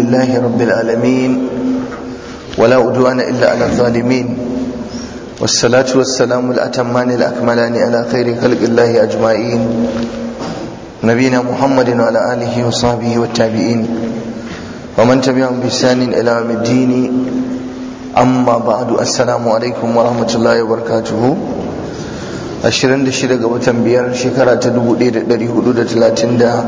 لله رب العالمين ولا عدوان إلا على الظالمين والصلاة والسلام الأتمان الأكملان على خير خلق الله أجمعين نبينا محمد وعلى آله وصحبه والتابعين ومن تبعهم بإحسان إلى يوم الدين أما بعد السلام عليكم ورحمة الله وبركاته ashirin da shida ga watan biyar shekara ta dubu ɗaya da ɗari hudu da talatin da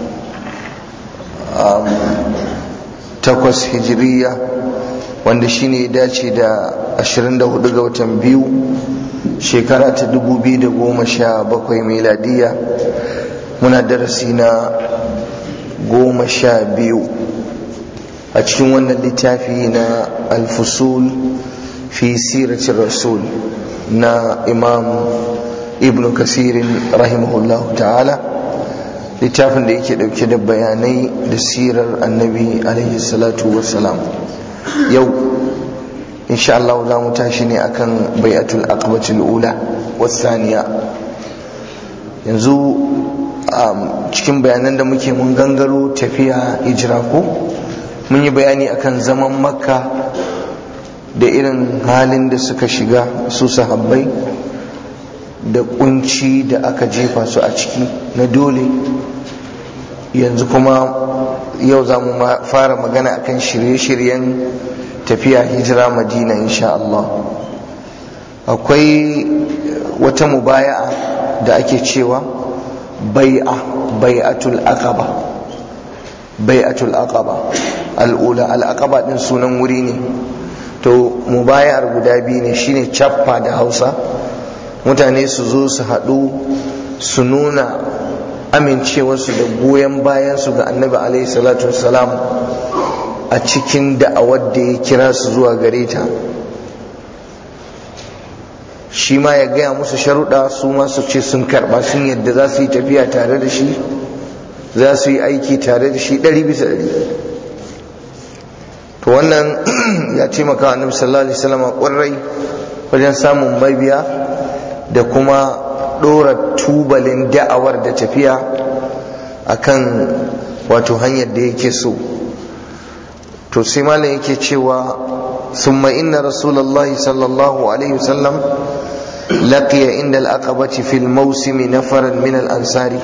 takwas hijiriya wanda shine dace da ashirin da hudu ga watan biyu shekara ta dubu biyu da goma sha bakwai meladiya muna darasi na goma sha biyu a cikin wannan littafi na alfusul fi siratin rasul na imam ibn kasirin rahimahullah ta'ala littafin da yake dauke da bayanai da sirar annabi alaihi salatu wassalam yau insha Allah za mu tashi ne akan bai'atul aqbatul ula wasaniya yanzu cikin bayanan da muke mun gangaro tafiya hijira ko mun yi bayani akan zaman makka da irin halin da suka shiga su sahabbai da kunci da aka jefa su a ciki na dole yanzu kuma yau za mu fara magana akan shirye-shiryen tafiya hijira madina insha Allah akwai wata mubaya'a da ake cewa bai'a bai'atul aqaba bai'atul aqaba al'ula al'aqaba din sunan wuri ne to mubayar guda biyu ne shine cappa da hausa mutane su zo su haɗu su nuna amincewarsu da goyon bayansu ga annabi alaihi salatu wassalam a cikin da'awar da ya kira su zuwa gare ta shi ma ya gaya musu sharuɗa su ma su ce sun karɓa sun yadda za su yi tafiya tare da shi za su yi aiki tare da shi ɗari bisa ɗari to wannan ya taimaka wa annabi sallallahu alaihi wasallam ƙwarai wajen samun mabiya da kuma ɗora tubalin da'awar da tafiya akan wato hanyar da yake so to sai malam yake cewa summa inna rasulullahi sallallahu alaihi wasallam laqiya inda al-aqabati fil mawsimi nafaran min al-ansari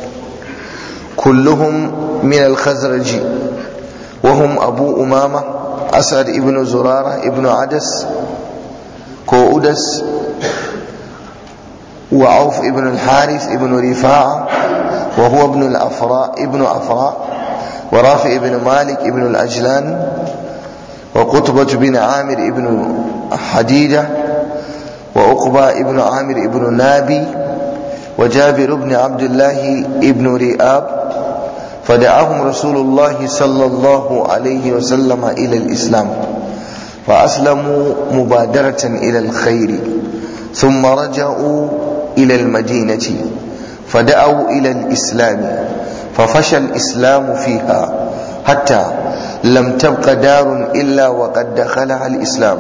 kulluhum min al-khazraji وهم أبو أمامة أسعد ابن زرارة ابن عدس كودس وعوف ابن الحارث ابن رفاعة وهو ابن الأفراء ابن أفراء ورافع ابن مالك ابن الأجلان وقطبة بن عامر ابن حديدة وعقبة ابن عامر ابن نابي وجابر بن عبد الله ابن رئاب فدعاهم رسول الله صلى الله عليه وسلم إلى الإسلام فأسلموا مبادرة إلى الخير ثم رجعوا إلى المدينة فدعوا إلى الإسلام ففشى الإسلام فيها حتى لم تبق دار إلا وقد دخلها الإسلام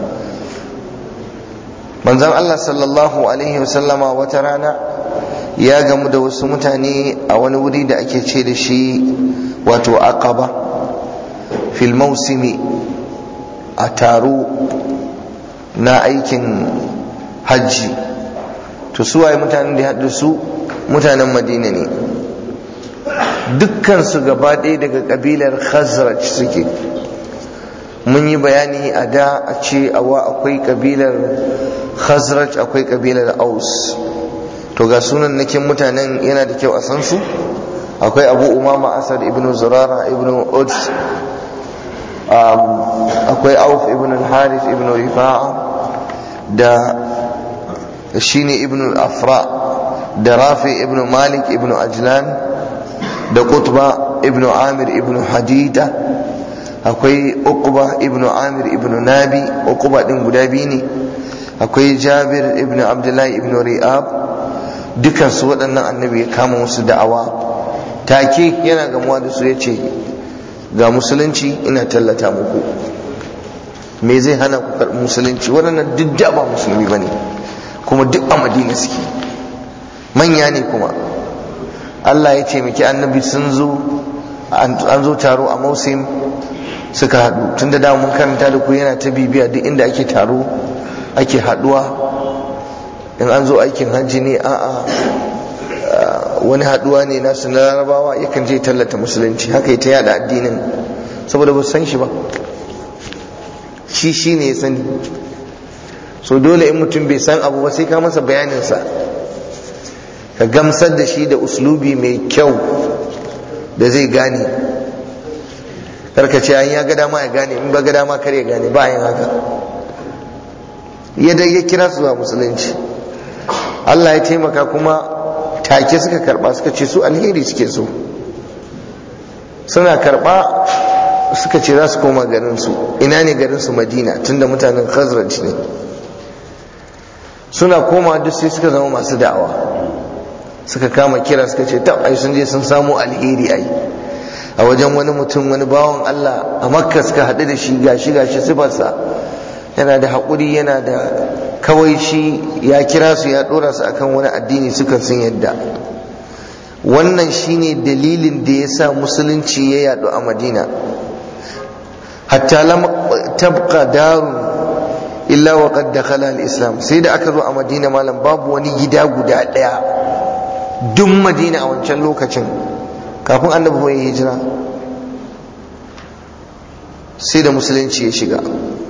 manzon Allah sallallahu alaihi wasallama wata rana ya gamu da wasu mutane a wani wuri da ake ce da shi wato aqaba fil mausimi a taro na aikin hajji to su waye mutanen da ya su mutanen madina ne dukkan su gaba ɗaya daga ƙabilar khazraj suke mun yi bayani a da a ce awa akwai ƙabilar khazraj akwai ƙabilar aus to ga sunan nakin mutanen yana da kyau a san su akwai abu umama asad ibn zurara ibn uds akwai auf ibn al-harith ibn rifa'a da shine ibn al-afra da rafi ibn malik ibn ajlan da qutba ibn amir ibn hadida akwai uqba ibn amir ibn nabi uqba din guda biyu ne akwai jabir ibn abdullahi ibn ri'ab dukansu waɗannan annabi ya kama musu da'awa take yana gamuwa da su ya ce ga musulunci ina tallata muku me zai hana ku karɓi musulunci waɗannan duk da ba musulmi ba ne kuma duk a madina suke manya ne kuma Allah ya taimaki annabi sun zo an zo taro a mausim suka haɗu tun da dama mun karanta da ku yana ta bibiya duk inda ake taro ake haɗuwa in an zo aikin hajji ne a'a wani haɗuwa ne nasu na larabawa yakan je tallata musulunci haka ta yada addinin saboda ba san shi ba shi shi ne ya sani so dole in mutum bai san abu ba sai ka masa bayaninsa ka gamsar da shi da uslubi mai kyau da zai gane karkace an ya ga dama ya gane in ba ga dama kar ya gane ba yin haka yadda ya kira su zuwa musulunci Allah ya taimaka kuma take suka karba suka ce su alheri suke so suna karba suka ce za su koma garinsu ina ne garinsu madina tunda mutanen khazraj ne suna koma duk sai suka zama masu da'awa suka kama kira suka ce ta ai sun je sun samu alheri ai a wajen wani mutum wani bawan Allah a makka suka haɗu da shi gashi gashi sifarsa yana da haƙuri yana da kawai shi ya kira su ya ɗora su akan wani addini suka sun yadda wannan shine dalilin da ya sa musulunci ya yaɗu a madina hatta lam tabqa darun illa wa qad dakhala al-islam sai da aka zo a madina malam babu wani gida guda ɗaya duk madina a wancan lokacin kafin annabi bai hijira sai da musulunci ya shiga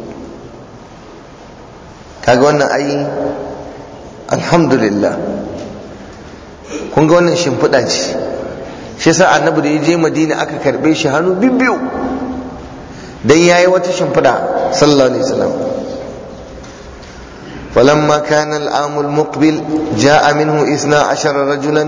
kaga wannan ai alhamdulillah kun ga wannan shimfiɗa ce shi yasa annabi da ya je madina aka karɓe shi hannu bibbiyu dan yayi wata shimfiɗa sallallahu alaihi wasallam فلما كان العام المقبل جاء منه اثنا عشر رجلا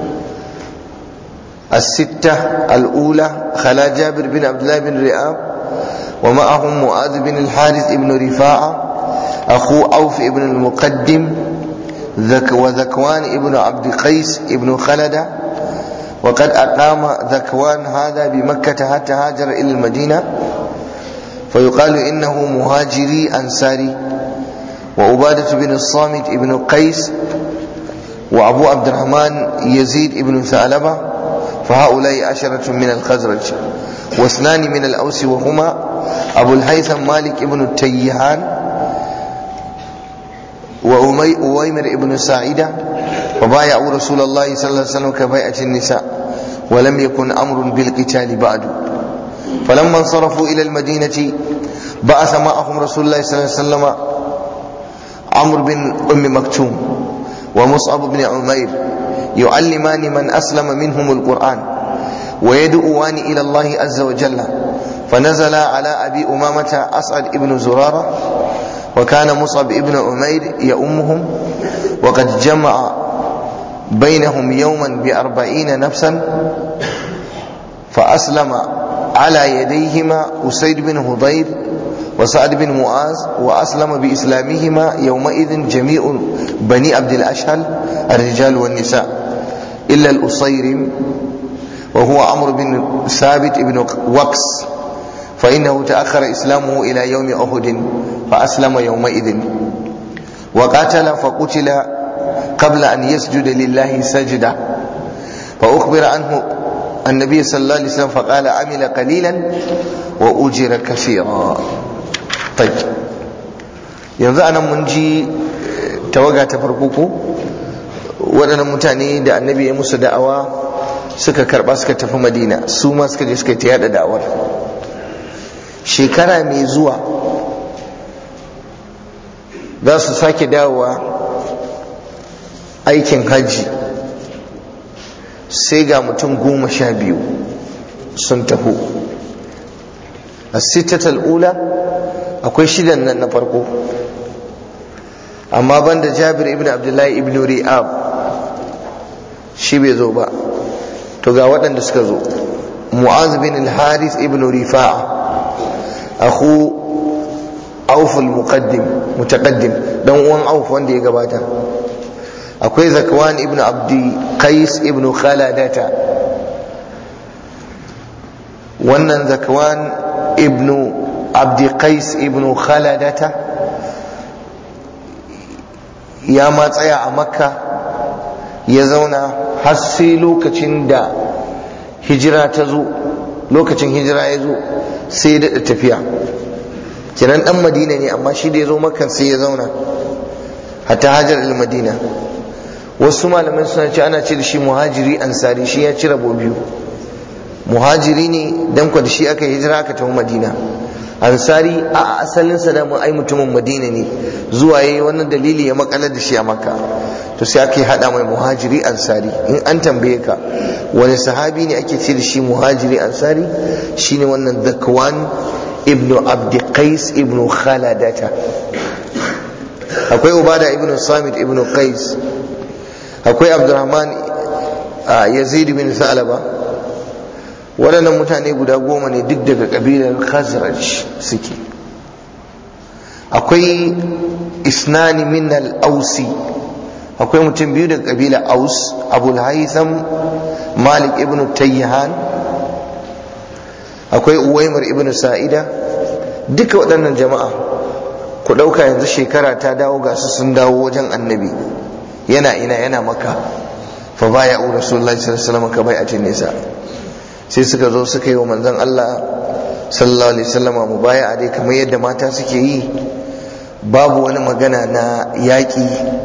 الستة الأولى خلا جابر بن عبد الله بن رئاب ومعهم معاذ بن الحارث بن رفاعة أخو أوف بن المقدم ذك وذكوان بن عبد قيس بن خلدة وقد أقام ذكوان هذا بمكة حتى هاجر إلى المدينة فيقال إنه مهاجري أنصاري وعبادة بن الصامت بن قيس وأبو عبد الرحمن يزيد بن ثعلبة فهؤلاء عشرة من الخزرج واثنان من الأوس وهما أبو الهيثم مالك بن التيهان وأويمر بن سعيدة وبايعوا رسول الله صلى الله عليه وسلم كبيعة النساء ولم يكن أمر بالقتال بعد فلما انصرفوا إلى المدينة بعث معهم رسول الله صلى الله عليه وسلم عمرو بن أم مكتوم ومصعب بن عمير يعلمان من أسلم منهم القرآن ويدعوان إلى الله عز وجل فنزل على أبي أمامة أسعد بن زرارة وكان مصعب بن عمير يؤمهم وقد جمع بينهم يوما بأربعين نفسا فأسلم على يديهما أسيد بن هضير وسعد بن معاذ وأسلم بإسلامهما يومئذ جميع بني عبد الأشهل الرجال والنساء إلا الأصيرم وهو عمرو بن ثابت بن وقس فإنه تأخر إسلامه إلى يوم أحد فأسلم يومئذ وقاتل فقتل قبل أن يسجد لله سجدة فأخبر عنه النبي صلى الله عليه وسلم فقال عمل قليلا وأجر كثيرا طيب yanzu anan mun ji tawaga ta farko ko waɗannan mutane da annabi ya musu da'awa suka karɓa suka tafi madina su ma suka je suka ta yada da'awar shekara mai zuwa za su sake dawowa aikin hajji sai ga mutum goma sha biyu sun taho a sittatal ula akwai shidan nan na farko amma banda jabir ibn abdullahi ibn ri'ab shi bai zo ba to ga waɗanda suka zo mu'az bin al-haris ibn rifa'a akhu auf al-muqaddim mutaqaddim dan uwan auf wanda ya gabata akwai zakwan ibn abdi qais ibn khaladata wannan zakwan ibn abdi qais ibn khaladata ya ma tsaya a makka ya zauna har sai lokacin da hijira ta zo lokacin hijira ya zo sai ya daɗa tafiya kenan ɗan madina ne amma shi da ya zo makan sai ya zauna hatta hajar al-madina wasu malamai suna ce ana ce da shi muhajiri ansari shi ya ci rabo biyu muhajiri ne dan kwa da shi aka hijira aka tafi madina ansari a asalin sa da mu ai mutumin madina ne zuwa yayi wannan dalili ya makalar da shi a makka to sai aka yi hada mai muhajiri ansari in an tambaye ka wani sahabi ne ake ce da shi muhajiri ansari shine wannan zakwan ibnu abdi qais ibnu khaladata akwai ubada ibnu samit ibnu qais akwai abdurrahman yazid bin salaba waɗannan mutane guda goma ne duk daga ƙabilar khazraj suke akwai isnani min al-ausi akwai mutum biyu daga ƙabilar aus abul haitham malik ibn tayyihan akwai uwaimar ibn sa'ida duka waɗannan jama'a ku ɗauka yanzu shekara ta dawo ga su sun dawo wajen annabi yana ina yana maka fa baya u rasulullahi sallallahu alaihi wasallam ka bai'atin nisa sai suka zo suka yi wa manzon Allah sallallahu alaihi wasallam mubaya'a dai kamar yadda mata suke yi babu wani magana na yaƙi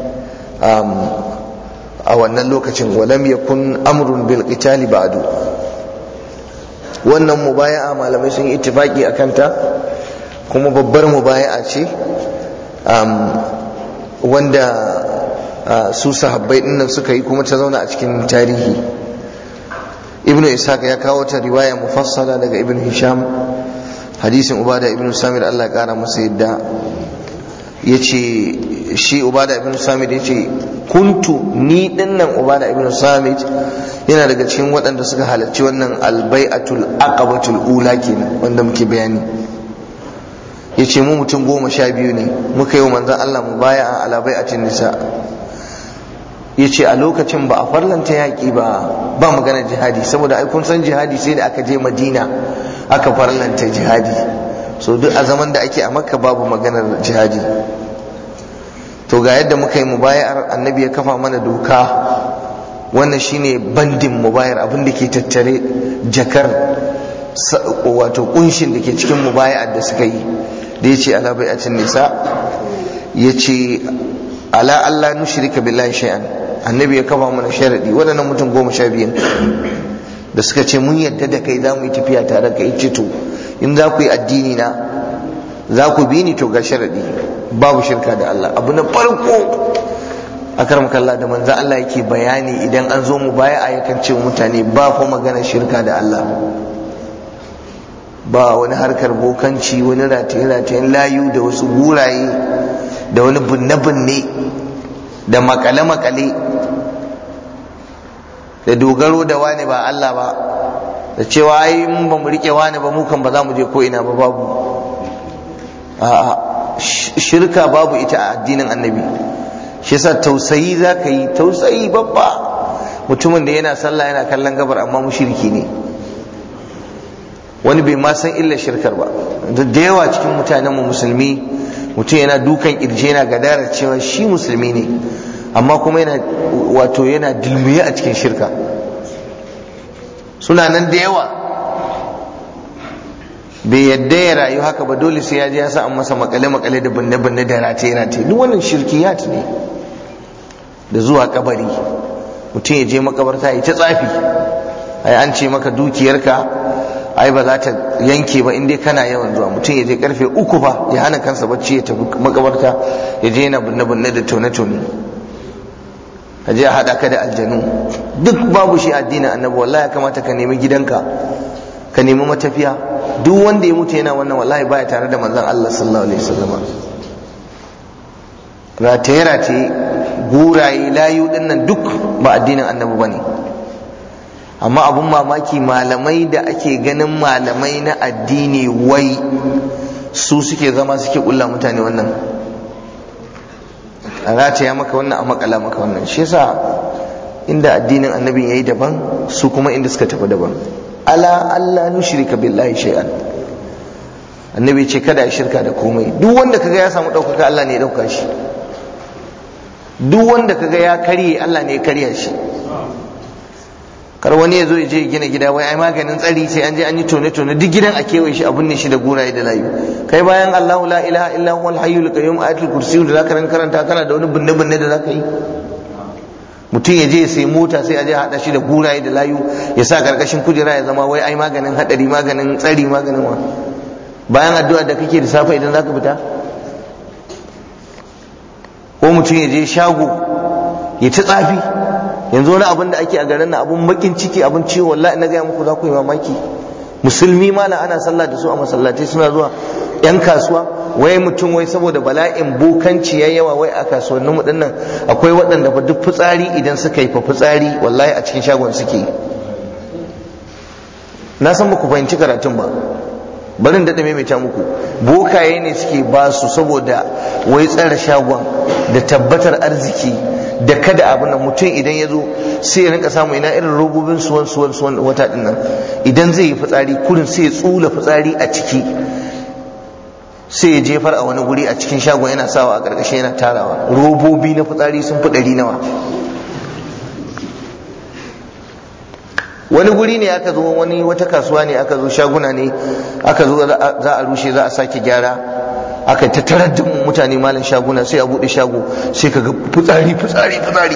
a wannan lokacin walam yakun amrun bil qitali ba'du wannan mubaya'a malamai sun yi ittifaki akan ta kuma babbar mubaya'a ce wanda su sahabbai dinnan suka yi kuma ta zauna a cikin tarihi ibnu ishaq ya kawo ta riwaya mufassala daga ibnu hisham hadisin ubada ibnu samir Allah ya kara masa yadda yace shi ubada ibnu samir yace kuntu ni dinnan ubada ibnu samir yana daga cikin waɗanda suka halarci wannan albai'atul aqabatul ula kenan wanda muke bayani yace mu mutum goma sha biyu ne muka yi wa manzon Allah mu baya a ala bai'atin nisa ya ce a lokacin ba a farlanta yaƙi ba ba magana jihadi saboda ai kun san jihadi sai da aka je madina aka farlanta jihadi so duk a zaman da ake a makka babu maganar jihadi to ga yadda muka yi mubayar annabi ya kafa mana doka wannan shine bandin mubayar abin da ke tattare jakar wato kunshin da ke cikin mubayar da suka yi da ya ce ala bai'atin nisa ya ce ala Allah nushrika billahi shay'an annabi ya kafa mana sharadi waɗannan mutum goma sha biyan da suka ce mun yadda da kai za mu yi tafiya tare ka yi to in za ku yi addini na za ku bi ni to ga sharadi babu shirka da Allah abu na farko a karam kalla da manzan Allah yake bayani idan an zo mu baya a yakan ce mutane ba fa magana shirka da Allah ba wani harkar bokanci wani rataye-ratayen layu da wasu guraye da wani binne-binne da makale-makale da dogaro da wani ba Allah ba da cewa ai mun ba mu rike wani ba mu kan ba za mu je ko ina ba babu a'a shirka babu ita a addinin annabi shi yasa tausayi za ka yi tausayi babba mutumin da yana sallah yana kallon gabar amma mushriki ne wani bai ma san illar shirkar ba da yawa cikin mutanenmu musulmi mutum yana dukan kirje yana gadarar cewa shi musulmi ne amma kuma yana wato yana dilmiye a cikin shirka suna nan da yawa bai yadda ya rayu haka ba dole sai ya je ya sa an masa makale makale da binne binne da rataye rataye duk wannan shirkiyat ne da zuwa kabari mutum ya je makabarta ya ta tsafi ai an ce maka dukiyarka ai ba za ta yanke ba in dai kana yawan zuwa mutum ya je karfe uku fa ya hana kansa bacci ya tafi makabarta ya je yana binne binne da tone tone ka je a haɗa ka da aljanu duk babu shi addinin annabi wallahi ya kamata ka nemi gidanka ka nemi matafiya duk wanda ya mutu yana wannan wallahi baya tare da manzon Allah sallallahu alaihi wasallam rataye rataye guraye layu dinnan duk ba addinin annabi bane amma abun mamaki malamai da ake ganin malamai na addini wai su suke zama suke kulla mutane wannan a rataya maka wannan a makala maka wannan shi yasa inda addinin annabin yayi daban su kuma inda suka tafi daban ala Allah nushrika billahi shay'an annabi ce kada ya shirka da komai duk wanda kaga ya samu ɗaukaka Allah ne ya ɗauka shi duk wanda kaga ya karye Allah ne ya karya shi kar wani ya zo ya je ya gina gida wai ai maganin tsari sai an je an yi tone tone duk gidan a kewaye shi abun ne shi da guraye da layu kai bayan Allahu la ilaha illa huwal hayyul qayyum ayatul kursi da zaka karanta kana da wani binne binne da zaka yi mutum ya je ya sai mota sai a je hada shi da guraye da layu ya sa karkashin kujera ya zama wai ai maganin hadari maganin tsari maganin wa bayan addu'a da kake da safe idan zaka fita ko mutum ya je shago ya ci tsafi yanzu wani abin da ake a garin na abun bakin ciki abun ciwo wallahi na gaya muku za ku yi mamaki musulmi mala ana sallah da su a masallatai suna zuwa yan kasuwa wai mutum wai saboda bala'in bokanci ya yawa wai a kasuwannin mu dinnan akwai waɗanda fa duk fitsari idan suka yi fa fitsari wallahi a cikin shagon suke na san ba ku fahimci karatun ba barin daɗa maimaita muku bokaye ne suke ba su saboda wai tsare shagon da tabbatar arziki da kada abin nan mutum idan ya zo sai ya rinka samu ina irin robobin suwan suwan suwan wata din nan idan zai yi fitsari kurin sai ya tsula fitsari a ciki sai ya jefar a wani guri a cikin shagon yana sawa a ƙarƙashin yana tarawa robobi na fitsari sun fi ɗari nawa wani guri ne aka zo wani wata kasuwa ne aka zo shaguna ne aka zo za a rushe za a sake gyara aka ta tarar da mutane malam shaguna sai a bude shago sai ka ga fitsari fitsari fitsari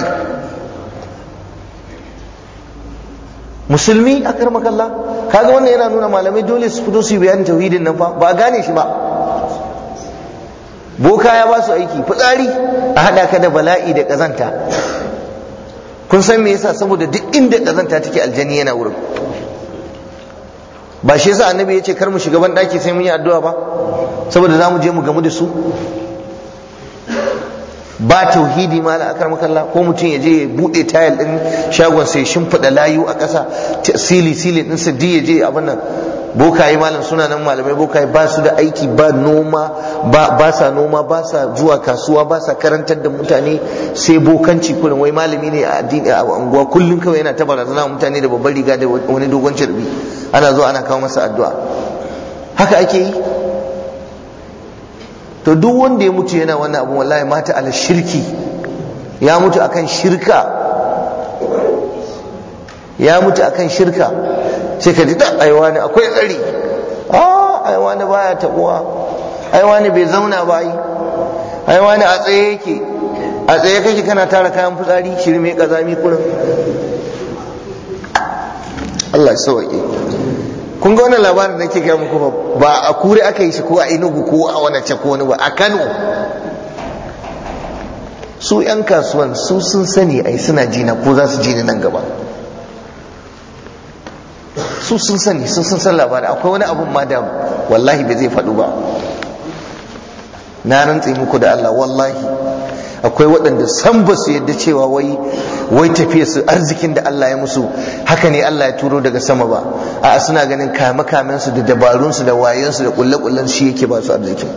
musulmi a karmakalla kaga wannan yana nuna malamai dole su fito su yi bayanin tauhidin nan fa ba a gane shi ba boka ya ba su aiki fitsari a hada ka da bala'i da kazanta kun san me yasa saboda duk inda kazanta take aljani yana wurin ba shi yasa annabi ya ce kar mu shiga ban daki sai mun yi addu'a ba saboda za mu je mu gamu da su ba tauhidi ma akar makalla ko mutum ya je ya bude tayal din shagon sai shimfiɗa layu a ƙasa sili sili din sa ya je abin nan bokaye malam suna nan malamai bokaye ba su da aiki ba noma ba ba sa noma ba sa zuwa kasuwa ba sa karantar da mutane sai bokanci kullum wai malami ne a addini a unguwa kullum kawai yana ta barazana mutane da babbar riga da wani dogon cirbi ana zuwa ana kawo masa addu'a haka ake yi to duk wanda ya mutu yana wannan abu wallahi mata ala shirki ya mutu akan shirka ya mutu akan shirka sai ka ji da aiwa ne akwai tsari a aiwa ne baya tabuwa aiwa ne bai zauna ba yi aiwa ne a tsaye yake a tsaye kake kana tara kayan fitsari shirme kazami kurin Allah ya sauke kun ga wannan labarin da nake gaya muku ba a kure aka yi shi ko a inugu ko a wani ce ko wani ba a Kano su yan kasuwan su sun sani ai suna jina ko za su jini nan gaba su sun sani sun sun san labarin akwai wani abun ma da wallahi bai zai faɗu ba na rantse muku da Allah wallahi akwai waɗanda san ba su yadda cewa wai wai tafiya su arzikin da Allah ya musu haka ne Allah ya turo daga sama ba a suna ganin kame kamen su da dabarun su da wayen su da kulle kullen shi yake ba su arzikin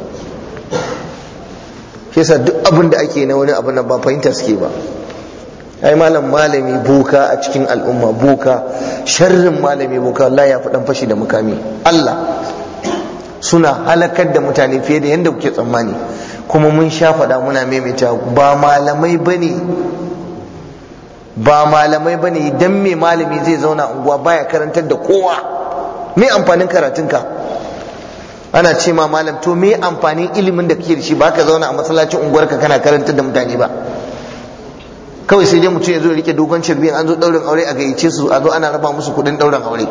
yasa duk abin da ake na wani abu na ba fahimta suke ba ai malam malami boka a cikin al'umma boka sharrin malami boka Allah ya faɗan fashi da mukami Allah suna halakar da mutane fiye da yadda kuke tsammani kuma mun sha faɗa muna maimaita ba malamai bane ba malamai bane idan mai malami zai zauna unguwa baya karantar da kowa me amfanin karatunka ana ce ma malam to me amfanin ilimin da kake da shi baka zauna a masallacin unguwarka kana karantar da mutane ba kawai sai dai mutum ya zo ya rike dogon cirbi an zo daurin aure a gayyace su a zo ana raba musu kuɗin daurin aure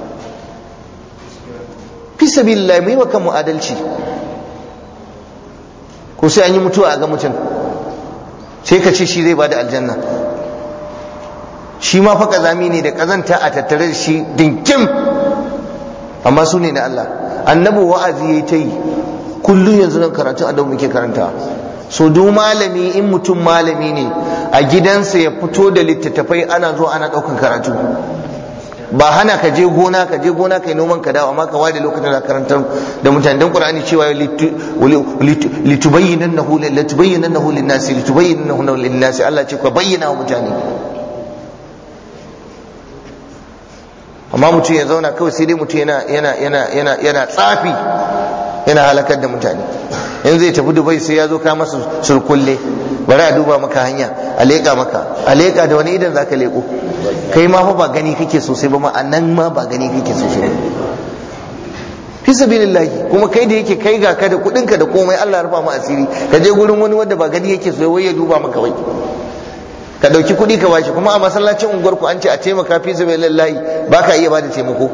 fi sabilillah mu yi wa kanmu adalci ko sai an yi mutuwa a ga mutum sai ka ce shi zai bada aljanna shi ma fa kazami ne da kazanta a tattare da shi dinkim amma su ne na Allah annabi wa'azi yayi ta yi kullum yanzu nan karatu a muke karanta so duk malami in mutum malami ne a gidansa ya fito da littattafai ana zo ana ɗaukan karatu ba hana ka je gona ka je gona kai noman ka dawo amma ka ware lokacin da karantar da mutane dan qur'ani cewa litubayyinannahu litubayyinannahu lin-nasi litubayyinannahu lin-nasi Allah ce ka bayyana wa mutane amma mutum ya zauna kawai sai dai mutum yana yana yana yana yana tsafi yana halakar da mutane in zai tafi dubai sai ya zo ka masa surkulle bari a duba maka hanya a leƙa maka a leƙa da wani idan zaka leƙo kai ma fa ba gani kake sosai ba ma nan ma ba gani kake sosai ba fi sabilillahi kuma kai da yake kai ga ka da kudin ka da komai Allah rufa mu asiri ka je gurin wani wanda ba gani yake so wai ya duba maka wai ka dauki kudi ka bashi kuma a masallacin unguwar ku an ce a taimaka fi sabilillahi baka iya bada taimako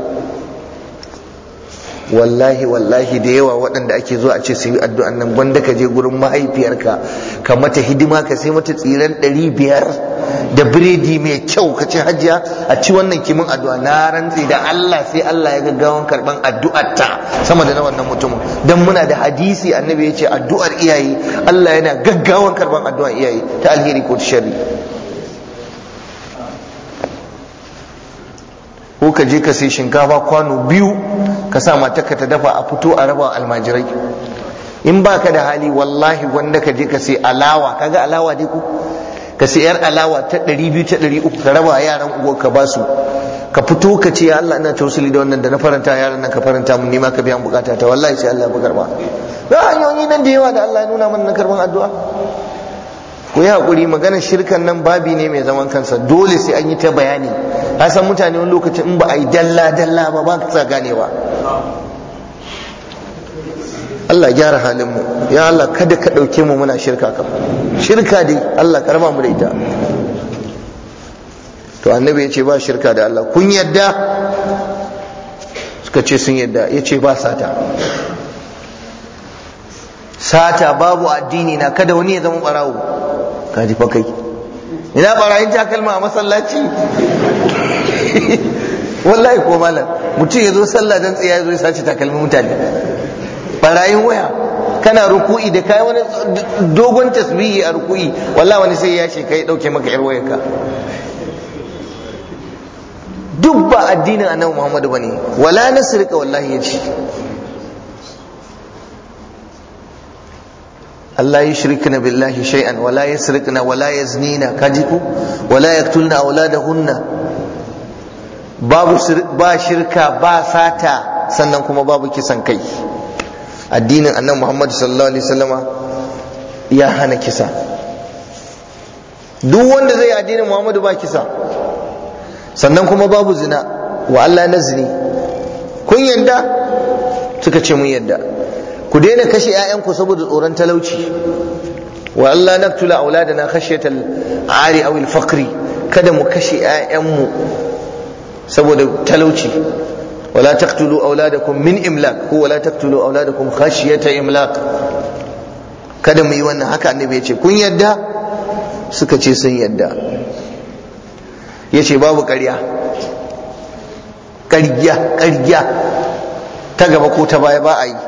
wallahi wallahi da yawa waɗanda ake zuwa a ce su yi addu'an nan gwanda ka je gurin mahaifiyarka ka mata hidima ka sai mata tsiran ɗari biyar da biredi mai kyau ka ce hajiya a ci wannan kimin addu'a na rantse da Allah sai Allah ya gaggawan karban addu'arta sama da na wannan mutumin dan muna da hadisi annabi ya ce addu'ar iyaye Allah yana gaggawan karban addu'ar iyaye ta alheri ko ta sharri ko ka je ka sai shinkafa kwano biyu ka sa matarka ta dafa a fito a raba almajirai in baka da hali wallahi wanda ka je ka sai alawa kaga alawa dai ko ka sai yar alawa ta 200 ta 300 ka raba yaran uwa ka ba su ka fito ka ce ya Allah ina tausali da wannan da na faranta yaran nan ka faranta mun nima ka biyan bukata ta wallahi sai Allah ya karba ga hanyoyi nan da yawa da Allah ya nuna mana na karban addu'a ku yi haƙuri maganar shirkan nan babi ne mai zaman kansa dole sai an yi ta bayani a san mutane wani lokacin in ba a yi dalla dalla ba ba ka ganewa Allah gyara halin mu ya Allah kada ka ɗauke mu muna shirka kam shirka dai Allah karama mu da ita to annabi ya ce ba shirka da Allah kun yadda suka ce sun yadda ya ce ba sata sata babu addini na kada wani ya zama ɓarawo ka ji fa kai ina barayin takalma a masallaci wallahi ko malam mutum ya zo sallah dan tsaya ya zo ya sace takalmin mutane barayin waya kana ruku'i da kai wani dogon tasbihi a ruku'i wallahi wani sai ya ce kai dauke maka yar wayarka duk ba addinin annabi Muhammadu bane wala nasrika wallahi yace Allah ya shirkina billahi shay'an wala yasrikna wala yaznina kajiku wala yaktulna auladahunna babu ba shirka ba sata sannan kuma babu kisan kai addinin annabi Muhammad sallallahu alaihi wasallama ya hana kisa duk wanda zai addinin Muhammadu ba kisa sannan kuma babu zina wa Allah na zini kun yadda suka ce mun yadda ku daina kashe 'ya'yanku saboda tsoron talauci wa Allah naqtula auladana khashyatal ari aw al faqri kada mu kashe 'ya'yanmu saboda talauci wala taqtulu auladakum min imlaq ko wala taqtulu auladakum khashyata imlaq kada mu yi wannan haka annabi ya ce kun yadda suka ce sun yadda ya ce babu ƙarya ƙarya ƙarya ta gaba ko ta baya ba a yi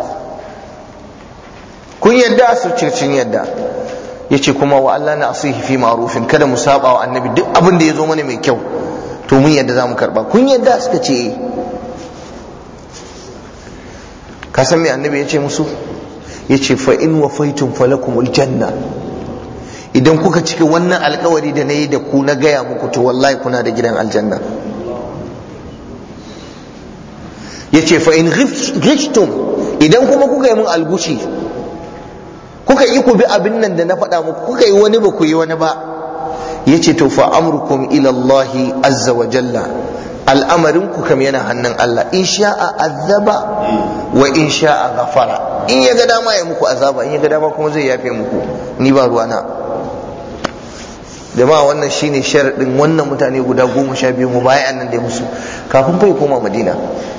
kun yadda su ce sun yadda ya ce kuma wa Allah na asihi fi ma'rufin kada mu saba wa annabi duk abin da ya zo mana mai kyau to mun yadda za mu karba kun yadda suka ce ka san me annabi ya ce musu ya ce fa in wafaitum falakumul janna idan kuka cika wannan alkawari da na yi da ku na gaya muku to wallahi kuna da gidan aljanna ya ce fa in ghishtum idan kuma kuka yi mun algushi kuka yi ku bi abin nan da na faɗa muku kuka yi wani ba ku yi wani ba ya ce to fa amrukum ila Allah azza wa jalla al'amarin ku kam yana hannun Allah in sha'a azaba wa in sha'a ghafara in ya ga dama ya muku azaba in ya ga dama kuma zai yafe muku ni ba ruwana jama'a wannan shine sharadin wannan mutane guda goma sha biyu mu bayan nan da musu kafin bai koma madina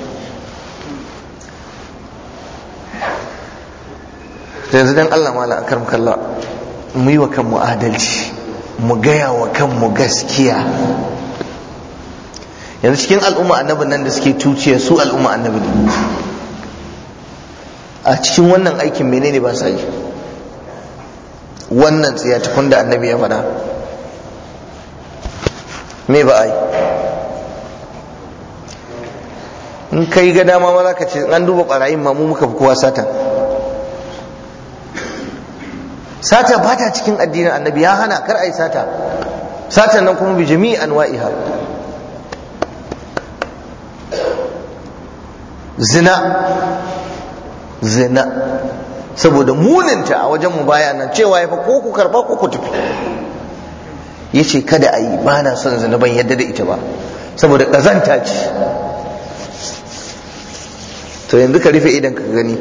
yanzu dan Allah mala akaram kalla mu yi wa kanmu adalci mu gaya wa kanmu gaskiya yanzu cikin al'umma annabin nan da suke tuciya su al'umma annabi ne a cikin wannan aikin menene ba sa yi wannan tsiyatukun da annabi ya faɗa me ba a yi in kai ga dama ma za ka ce an duba ɓarayin ma mu muka fi kowa satan sata ba ta cikin addinin annabi ya hana kar a yi sata satan nan kuma bi jami'i anwa'iha zina zina saboda muninta a wajen mu baya nan cewa ya fa ko ku karba ko ku tafi ya ce kada a yi ba na son zina ban yadda da ita ba saboda ƙazanta ce to yanzu ka rufe idan ka gani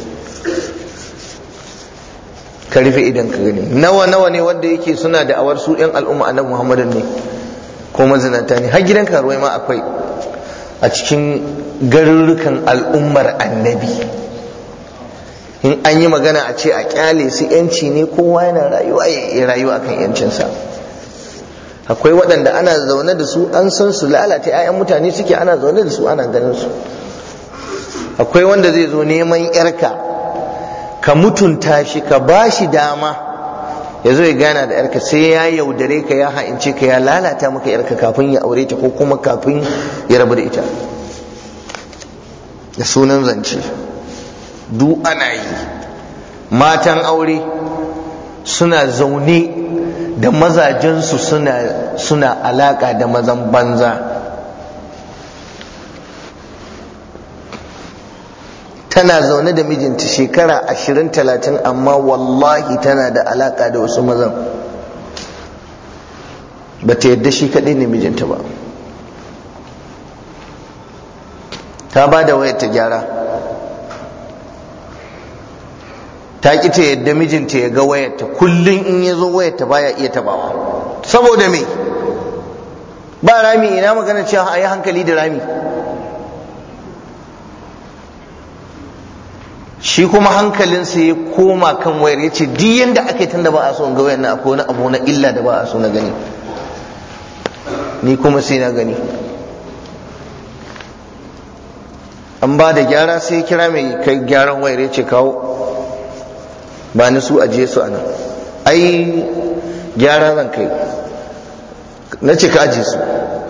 ka rufe idan ka gani nawa nawa ne wanda yake suna da awar su yan al'umma annabi muhammadin ne ko mazinata ne har gidan karuwai ma akwai a cikin garurrukan al'ummar annabi in an yi magana a ce a kyale su yanci ne kowa yana rayuwa ya rayuwa akan yancinsa akwai waɗanda ana zaune da su an san su lalata 'ya'yan mutane suke ana zaune da su ana ganin su akwai wanda zai zo neman yarka ka mutunta shi ka ba shi dama ya zo ya gana da yarka sai ya yaudare ka ya ha'ince ka ya lalata maka yarka kafin ya aure ta ko kuma kafin ya rabu da ita da sunan zance duk ana yi matan aure suna zaune da mazajensu suna suna alaka da mazan banza tana zaune da mijinta shekara ashirin talatin amma wallahi tana da alaka da wasu mazan ba ta yadda shi kaɗai ne mijinta ba ta ba da wayar ta gyara ta ƙi ta yadda mijinta ya ga wayarta kullum in ya zo wayarta baya iya tabawa saboda me ba rami ina magana cewa a yi hankali da rami shi kuma hankalinsa ya koma kan wayar ya ce duk yadda aka yi tunda ba a so ga wayar na akwai wani abu na illa da ba a so na gani ni kuma sai na gani an ba da gyara sai kira mai kai gyaran wayar ya ce kawo ba ni su ajiye su a nan ai gyara zan kai na ce ka ajiye su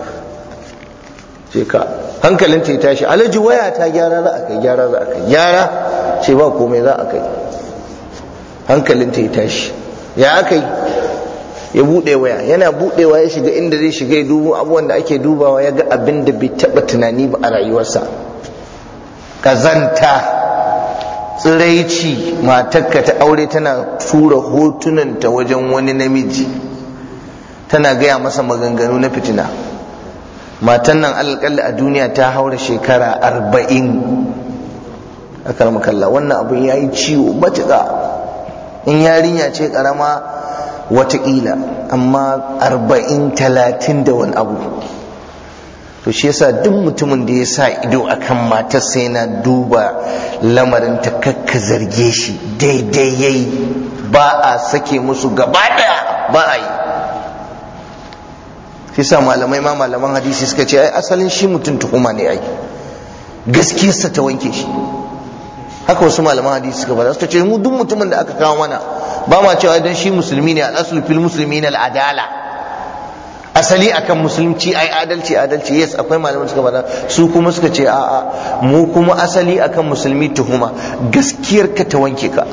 ce ka hankalin ta ya tashi alaji waya ta gyara za a kai gyara za a kai gyara ce ba komai za a kai hankalin ta ya tashi ya aka yi ya buɗe waya yana buɗewa ya shiga inda zai shiga ya dubu abubuwan da ake dubawa ya ga abin da bai taɓa tunani ba a rayuwarsa kazanta tsiraici matarka ta aure tana tura hotunanta wajen wani namiji tana gaya masa maganganu na fitina matan nan alƙalla a duniya ta haura shekara arba'in a karmakalla wannan abin ya yi ciwo matuƙa in yarinya ce ƙarama watakila amma arba'in talatin da wani abu to shi yasa duk mutumin da ya sa ido akan matarsa yana duba lamarin ta kakka zarge shi daidai yayi ba a sake musu gaba daya ba a yi shi yasa malamai ma malaman hadisi suka ce ai asalin shi mutum tuhuma ne ai gaskiyarsa ta wanke shi haka wasu malaman hadisi suka faɗa suka ce mu duk mutumin da aka kawo mana ba ma cewa idan shi musulmi ne al-aslu fil muslimin al-adala asali akan musulunci ai adalci adalci yes akwai malaman suka faɗa su kuma suka ce a'a mu kuma asali akan musulmi tuhuma gaskiyar ka ta wanke ka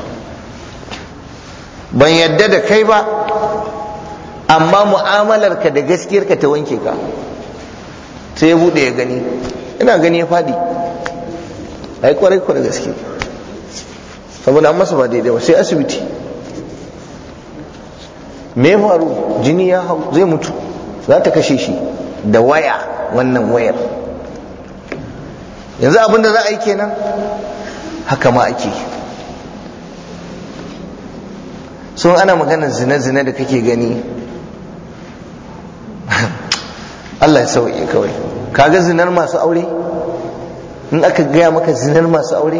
ban yadda da kai ba amma mu'amalar ka da gaskiyar ka ta wanke ka sai ya bude ya gani ina gani ya faɗi ai kwarai kwarai gaske saboda an masa ba daidai ba sai asibiti me ya faru jini ya hau zai mutu za ta kashe shi da waya wannan wayar yanzu abin da za a yi kenan haka ma ake so ana maganar zina-zina da kake gani Allah ya sauke kawai kaga zinar masu aure in aka gaya maka zinar masu aure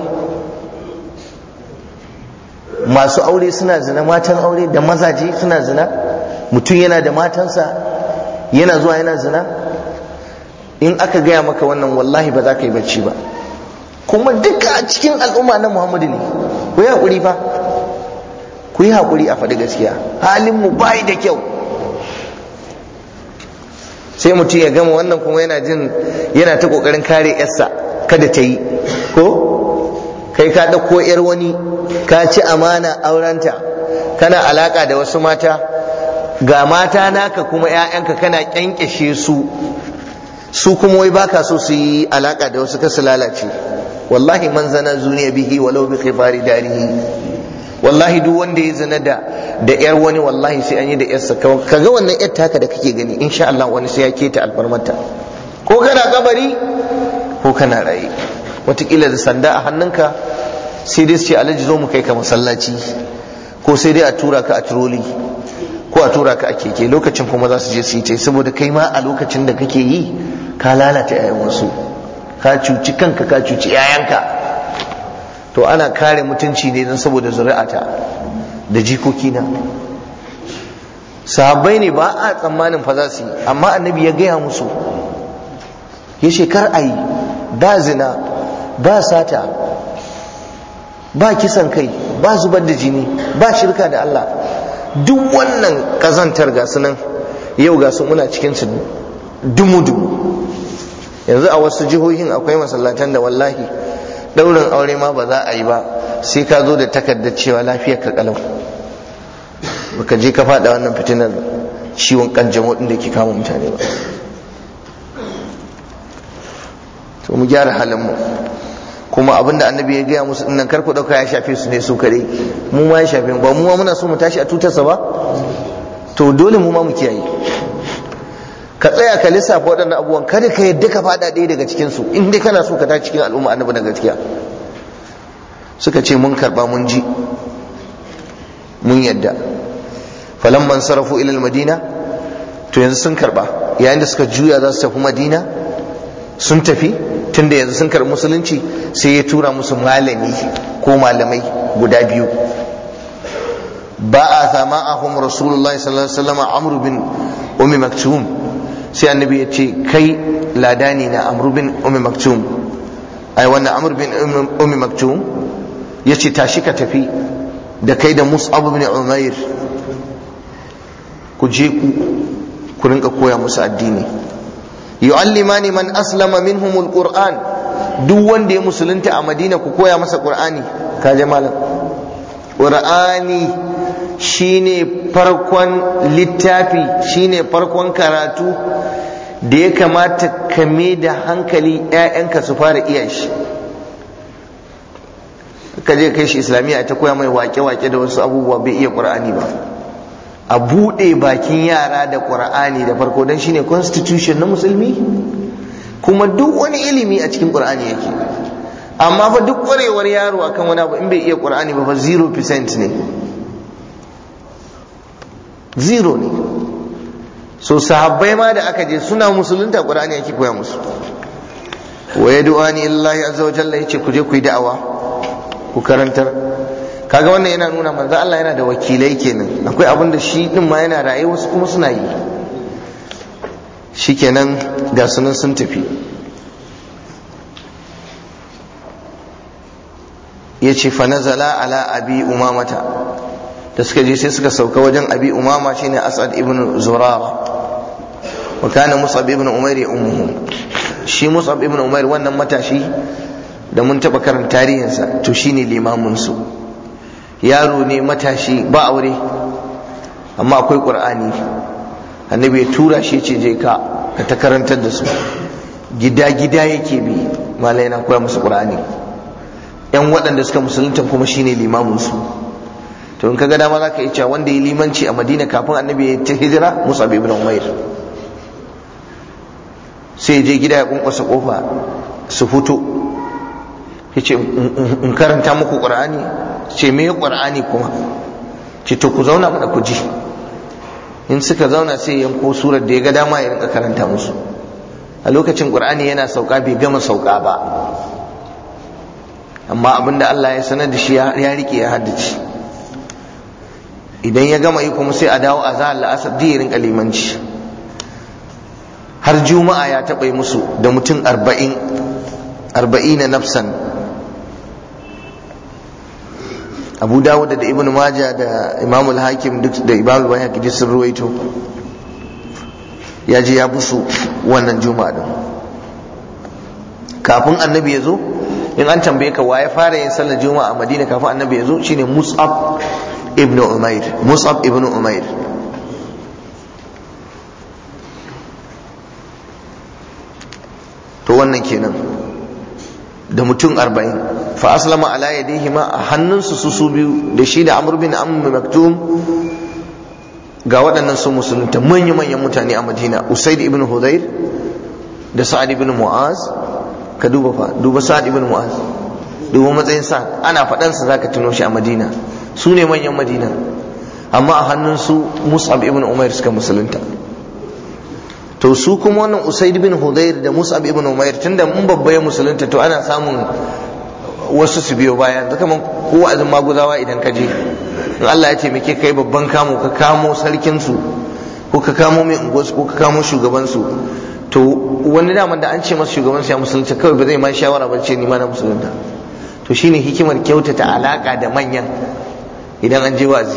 masu aure suna zina matan aure da mazaje suna zina mutum yana da matansa yana zuwa yana zina in aka gaya maka wannan wallahi ba za ka yi bacci ba kuma duka a cikin al'umma na muhammadu ne ku yi haƙuri fa ku yi haƙuri a faɗi gaskiya halin mu bai da kyau sai mutum ya gama wannan kuma yana jin yana ta ƙoƙarin kare yarsa kada ta yi ko kai ka ɗauko yar wani ka ci amana aurenta kana alaka da wasu mata ga mata naka kuma 'ya'yanka kana kyankyashe su su kuma wai baka so su yi alaka da wasu kasu lalace wallahi man zana zuniya bihi walau bi khifari darihi wallahi duk wanda ya zina da da yar wani wallahi sai an yi da yarsa kaga wannan yar taka da kake gani insha Allah wani sai ya keta alfarmarta ko kana kabari ko kana raye watakila da sanda a hannunka sai dai su ce alhaji zo mu kai ka masallaci ko sai dai a tura ka a turoli ko a tura ka a keke lokacin kuma za su je su yi ce saboda kai ma a lokacin da kake yi ka lalata 'ya'yan wasu ka cuci kanka ka cuci 'ya'yanka to ana kare mutunci ne don saboda zuri'ata da jikokina sahabbai ne ba a tsammanin fa za su yi amma annabi ya gaya musu ya ce kar a yi ba zina ba sata ba kisan kai ba zubar da jini ba shirka da Allah duk wannan kazantar ga nan yau ga su muna cikin su dumu-dumu yanzu a wasu jihohin akwai masallatan da wallahi daurin aure ma ba za a yi ba sai ka zo da takardar cewa lafiyar ka kalau baka je ka fada wannan fitinar ciwon kanjamau din da ke kama mutane ba to mu gyara halin mu kuma abinda annabi ya gaya musu dinnan karku dauka ya shafe su ne su kare mu ma ya shafe ba mu ma muna so mu tashi a tutarsa ba to dole mu ma mu kiyaye ka tsaya ka lissafa waɗannan abubuwan kada ka yadda ka faɗa ɗaya daga cikin su in dai kana so ka tashi cikin al'umma annabi na gaskiya suka ce mun karba mun ji mun yadda falamman sarafu ila madina to yanzu sun karba yayin da suka juya za su tafi madina sun tafi tunda yanzu sun karɓi musulunci sai ya tura musu malami ko malamai guda biyu ba a sama ahum rasulullahi sallallahu alaihi wasallam amru bin ummi maktum sai annabi ya ce kai ladani na amru bin ummi maktum ai wannan amru bin ummi maktum ya ce tashi ka tafi da kai da mus'ab bin umair ku je ku ku rinka koya musu addini yu'allimani man aslama minhum alquran duk wanda ya musulunta a madina ku koya masa qur'ani ka je malam qur'ani shine farkon littafi shine farkon karatu da ya kamata ka da hankali ƴaƴanka su fara iya shi ka je kai shi islamiyya ta koya mai wake-wake da wasu abubuwa bai iya qur'ani ba a buɗe bakin yara da ƙur'ani da farko don shine constitution na musulmi kuma duk wani ilimi a cikin ƙur'ani yake amma fa duk ƙwarewar yaro akan wani abu in bai iya ƙur'ani ba fa 0% ne zero ne so sahabbai ma da aka je suna musulunta ƙur'ani yake koya musu wa yad'ani illahi azza wa jalla yace ku je ku yi da'awa ku karantar kaga wannan yana nuna manzo Allah yana da wakilai kenan akwai abin da shi din ma yana raye wasu kuma suna yi shikenan ga sunan sun tafi yace fa nazala ala abi umamata da suka je sai suka sauka wajen abi umama shine asad ibn zurara wa kana mus'ab ibn umair ummuhu shi mus'ab ibn umair wannan matashi da mun taba karanta tarihinsa to shine limamin su yaro ne matashi ba aure amma akwai qur'ani annabi ya tura shi ce je ka ka ta karantar da su gida gida yake bi malai na koya musu qur'ani yan waɗanda suka musulunta kuma shine limamin su to in kaga dama zaka iya cewa wanda ya limanci a Madina kafin annabi ya ta hijira Musa ibn Umair sai je gida ya kunkusa kofa su fito yace in karanta muku qur'ani ce me qur'ani kuma ce to ku zauna mana ku ji in suka zauna sai yanko surar da ya ga dama ya rinka karanta musu a lokacin qur'ani yana sauka bai gama sauka ba amma abinda Allah ya sanar da shi ya rike ya haddace idan ya gama yi kuma sai a dawo a zahar la'asar da ya rinka limanci har juma'a ya taɓa yi musu da mutum arba'in arba'in na nafsan abu dawud da ibn majah da imam al-hakim duk da imam al-bayhaqi duk sun ruwaito ya je ya busu wannan juma'a din kafin annabi ya zo in an tambaye ka waye fara yin sallar juma'a a madina kafin annabi ya zo shine mus'ab ibn umair mus'ab ibn umair to wannan kenan da mutum arba'in fa aslama ala yadihi ma a hannunsu su su biyu da shi da amr bin amr maktum ga waɗannan sun musulunta manya-manyan mutane a madina usaid ibn hudayr da sa'ad ibn mu'az ka duba fa duba sa'ad ibn mu'az duba matsayin sa ana faɗansa zaka tuno shi a madina su ne manyan madina amma a hannunsu mus'ab ibn umair suka musulunta to su kuma wannan usaid bin hudayr da mus'ab ibn umair tunda mun babba ya musulunta to ana samun wasu su biyo baya yanzu kaman ko azin maguzawa idan ka je in Allah ya taimake kai babban kamo ka kamo sarkin su ko ka kamo mai unguwarsu ko ka kamo shugaban su to wani daman da an ce masa shugaban su ya musulunta kawai ba zai ma shawara ba ce ni ma na musulunta to shine hikimar kyautata alaka da manyan idan an je wazi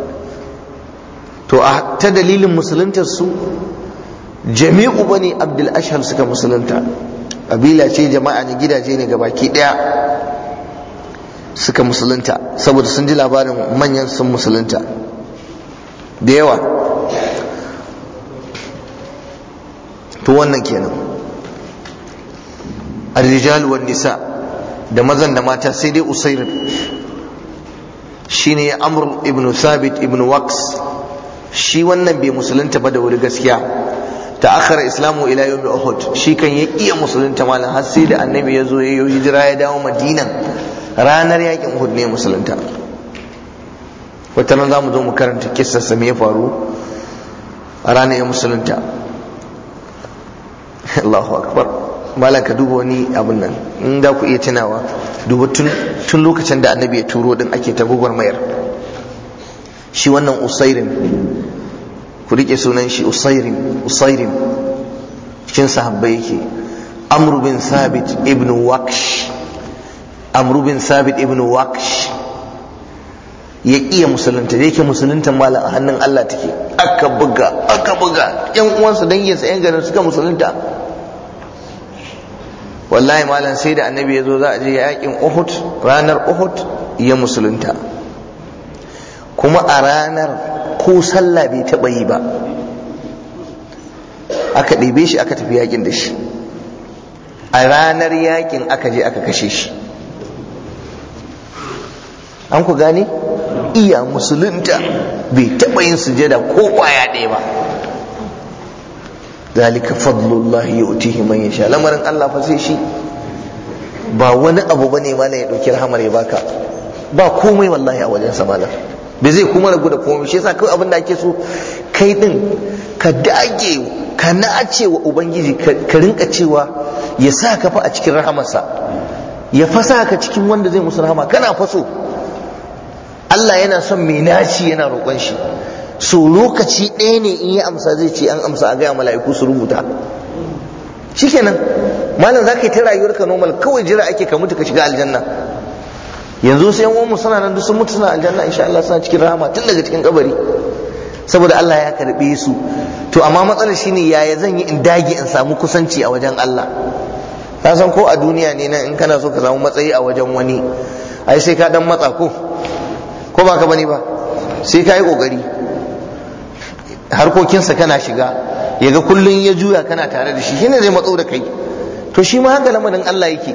to a ta dalilin musuluntar su jami'u bani abdul ashhal suka musulunta kabila ce jama'a ne gidaje ne ga baki daya suka musulunta saboda sun ji labarin manyan sun musulunta da yawa to wannan kenan الرجال والنساء da mazan da mata sai dai usair shine amr ibn thabit ibn waqs shi wannan bai musulunta ba da wuri gaskiya ta akhara islamu ila yawm uhud shi kan ya iya musulunta malam har sai da annabi ya zo ya yi hijira ya dawo madina ranar yakin uhud ne musulunta wata nan za mu zo mu karanta kissar sa me ya faru a ranar ya musulunta Allahu akbar malam ka duba wani abin nan in da ku iya tunawa duba tun lokacin da annabi ya turo din ake ta mayar shi wannan usairin ku rike sunan shi usairin usairin cikin sahabbai yake amru bin sabit ibn waksh amru bin sabit ibn waksh ya iya musulunta da yake musulunta malam a hannun Allah take aka buga aka buga yan uwansa danginsa yan garin suka musulunta wallahi malam sai da annabi ya zo za a je yakin uhud ranar uhud ya musulunta kuma a ranar ko sallah bai taɓa yi ba aka ɗebe shi aka tafi yakin da shi a ranar yakin aka je aka kashe shi an ku gane iya musulunta bai taɓa yin sujada ko ƙwaya ɗaya ba zalika fadlullahi yu'tihi man yasha lamarin Allah fa sai shi ba wani abu bane malam ya dauki rahamar ya baka ba komai wallahi a wajen sa malam bai zai kuma ragu da komai shi yasa kai abin da ake so kai din ka dage ka nace wa ubangiji ka rinka cewa ya sa ka fa a cikin rahamarsa ya fasa ka cikin wanda zai musu rahama kana faso Allah yana son mai naci yana roƙon shi so lokaci ɗaya ne in ya amsa zai ce an amsa a gaya mala'iku su rubuta shikenan malam za ka yi ta rayuwarka normal kawai jira ake ka mutu ka shiga aljanna yanzu sai yan suna nan duk sun mutu suna aljanna insha Allah suna cikin rahama tun daga cikin kabari saboda Allah ya karbe su to amma matsalar shine yaya zan yi in dage in samu kusanci a wajen Allah ka san ko a duniya ne nan in kana so ka samu matsayi a wajen wani ai sai ka dan matsa ko ko ba ka bane ba sai ka yi kokari harkokinsa kana shiga ya ga kullum ya juya kana tare da shi shine zai matso da kai to shi ma haka lamarin Allah yake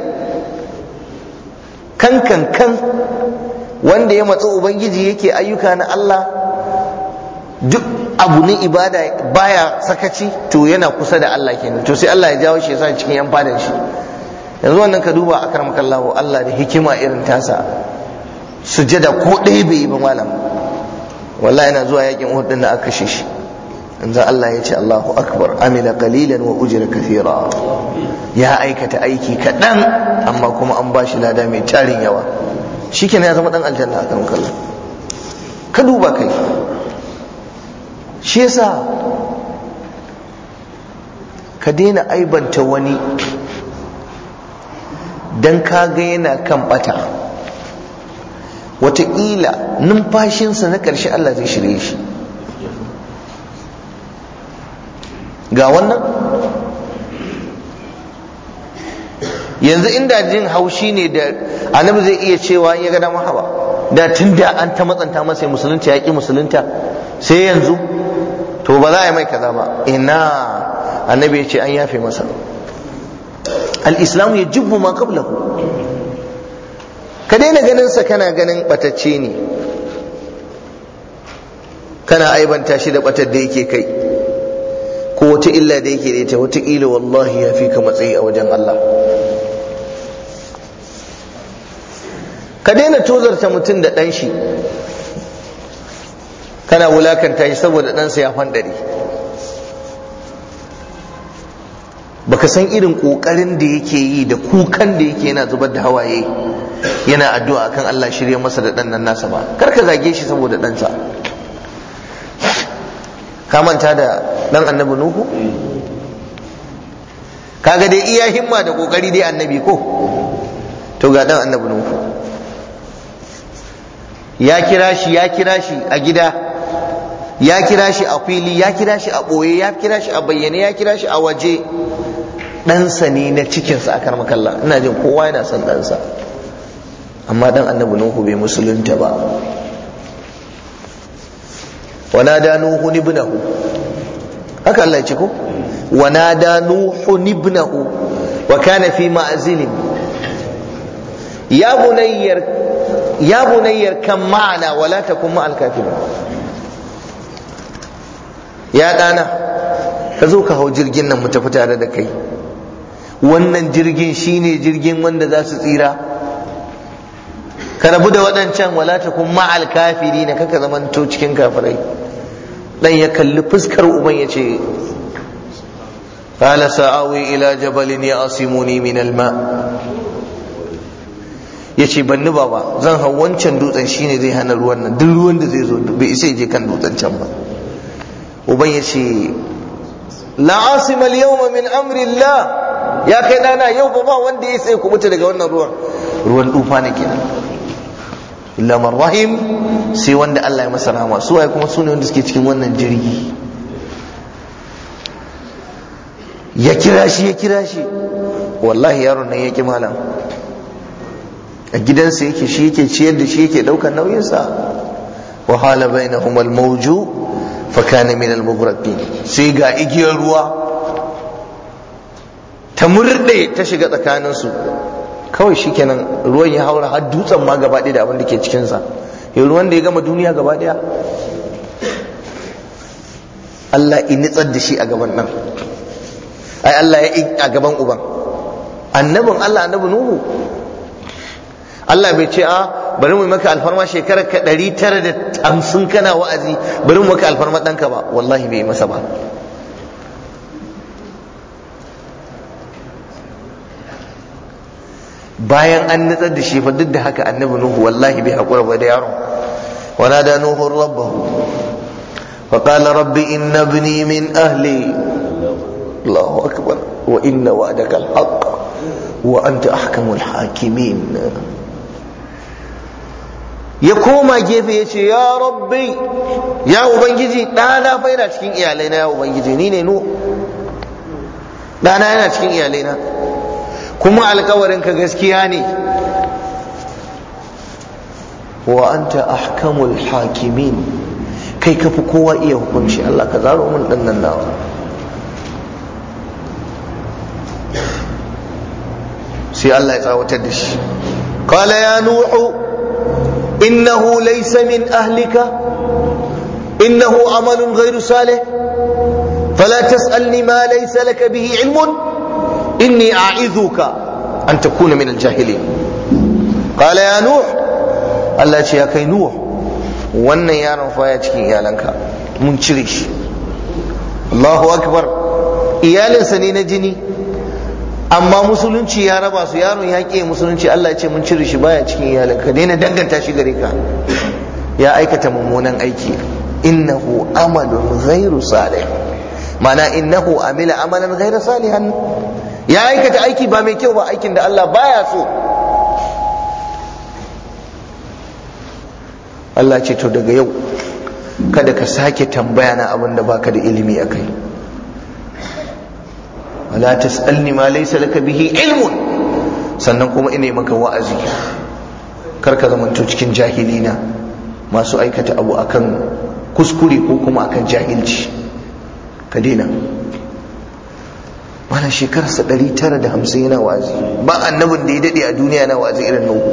kan kan kan wanda ya matso ubangiji yake ayyuka na Allah duk abu ne ibada baya sakaci to yana kusa da Allah kenan to sai Allah ya jawo shi yasa cikin yan fadan shi yanzu wannan ka duba akramakallahu Allah da hikima irin tasa sujada ko ɗaya bai yi ba malam wallahi yana zuwa yakin Uhud din da aka kashe shi yanzu Allah ya ce Allahu akbar amila qalilan wa ujira kathira ya aikata aiki kaɗan amma kuma an bashi lada mai tarin yawa shikenan ya zama dan aljanna a kan kallon ka duba kai shi yasa ka daina aibanta wani dan ka ga yana kan bata wataƙila numfashinsa na ƙarshe Allah zai shirye shi ga wannan yanzu inda jin haushi ne da annabi zai iya cewa ya ga dama haba da tun da an ta matsanta masa musulunta ya ƙi musulunta sai yanzu to ba za a yi mai kaza ba ina annabi ya ce an yafe masa al-islamu yajubbu ma qablahu ka daina ganin sa kana ganin batacce ne kana aibanta shi da batar da yake kai ko wata illa da yake da ita wataƙila wallahi ya fi ka matsayi a wajen Allah ka daina tozarta mutum da ɗan shi kana wulakanta shi saboda ɗansa ya fandare baka san irin ƙoƙarin da yake yi da kukan da yake yana zubar da hawaye yana addu'a akan Allah shirya masa da ɗan nan nasa ba kar ka zage shi saboda ɗansa ka manta da ɗan annabi nuhu kaga dai iya himma da ƙoƙari dai annabi ko to ga ɗan annabi nuhu ya kira shi ya kira shi a gida ya kira shi a fili ya kira shi a ɓoye ya kira shi a bayyane ya kira shi a waje ɗansa ne na cikinsa a karmakalla ina jin kowa yana son ɗansa amma ɗan annabi nuhu bai musulunta ba ونادى نوح ابنه haka Allah ya ce ko ونادى نوح ابنه وكان في معزل يا بني يا بني كم معنا ولا تكن مع الكافرين ya ɗana ka zo ka hau jirgin nan mu tafi tare da kai wannan jirgin shine jirgin wanda za su tsira ka rabu da waɗancan wala ta kun ma'al kafiri na kaka zamanto cikin kafirai dan ya kalli fuskar uban ya ce qala sa'awi ila jabalin ya'simuni min alma yace banni baba zan hau wancan dutsen shine zai hana ruwan nan duk ruwan da zai zo bai isa je kan dutsen can ba uban ya ce la asima al-yawma min amri Allah ya kai dana yau ba ba wanda ya sai kubuta daga wannan ruwan ruwan dufa ne kenan illa man rahim sai wanda Allah ya masa rahama su waye kuma sune wanda suke cikin wannan jirgi ya kira shi ya kira shi wallahi yaron nan ya ki malam a gidansa yake shi yake ciyar da shi yake daukar nauyinsa wa hala bainahum al-mawju fa kana min al-mughraqin sai ga igiyar ruwa ta murde ta shiga tsakaninsu kawai shikenan ruwan ya haura har dutsen ma gaba da abin da ke cikinsa yau ruwan da ya gama duniya gaba ɗaya Allah in nitsar da shi a gaban nan ai Allah ya a gaban uban annabin Allah annabi Nuhu Allah bai ce a bari mu maka alfarma shekarar ka ɗari tara da hamsin kana wa'azi bari mu maka alfarma ɗanka ba wallahi bai masa ba bayan an nutsar da shi fa duk da haka annabi nuhu wallahi bai hakura ba da yaron wana da nuhu rabbahu fa qala rabbi inna ibni min ahli Allahu akbar wa inna wa'daka al-haqq wa anta ahkamul hakimin ya koma gefe ya ce ya rabbi ya ubangiji ɗana fa yana cikin iyalai na ya ubangiji ni ne nu ɗana yana cikin iyalai na kuma alkawarin ka gaskiya ne wa anta ahkamul hakimin kai kafi kowa iya hukunci Allah ka zaro mun dan nan nawa sai Allah ya tsawatar da shi qala ya nuhu innahu laysa min ahlika innahu amalun ghayru salih fala tas'alni ma laysa laka bihi ilmun إني أعيذك أن تكون من الجاهلين قال يا نوح الله يا كي نوح wannan yaron fa ya cikin iyalanka mun cire shi Allahu akbar iyalinsa ne na jini amma musulunci ya raba su yaron ya ƙi musulunci Allah ya ce mun cire shi baya cikin iyalanka daina danganta shi gare ka ya aikata mummunan aiki innahu amalun ghairu salih ma'ana innahu amila amalan ghairu salihan ya aikata aiki ba mai kyau ba aikin da Allah baya so Allah ce to daga yau kada ka sake tambaya na abin da baka da ilimi a kai wala tas'alni ma laysa laka bihi ilmun sannan kuma ina maka wa'azi kar ka zamanto cikin jahilina masu aikata abu akan kuskure ko kuma akan jahilci ka daina malam shekararsa ɗari tara da hamsin yana wazi ba annabin da ya daɗe a duniya na wazi irin nuhu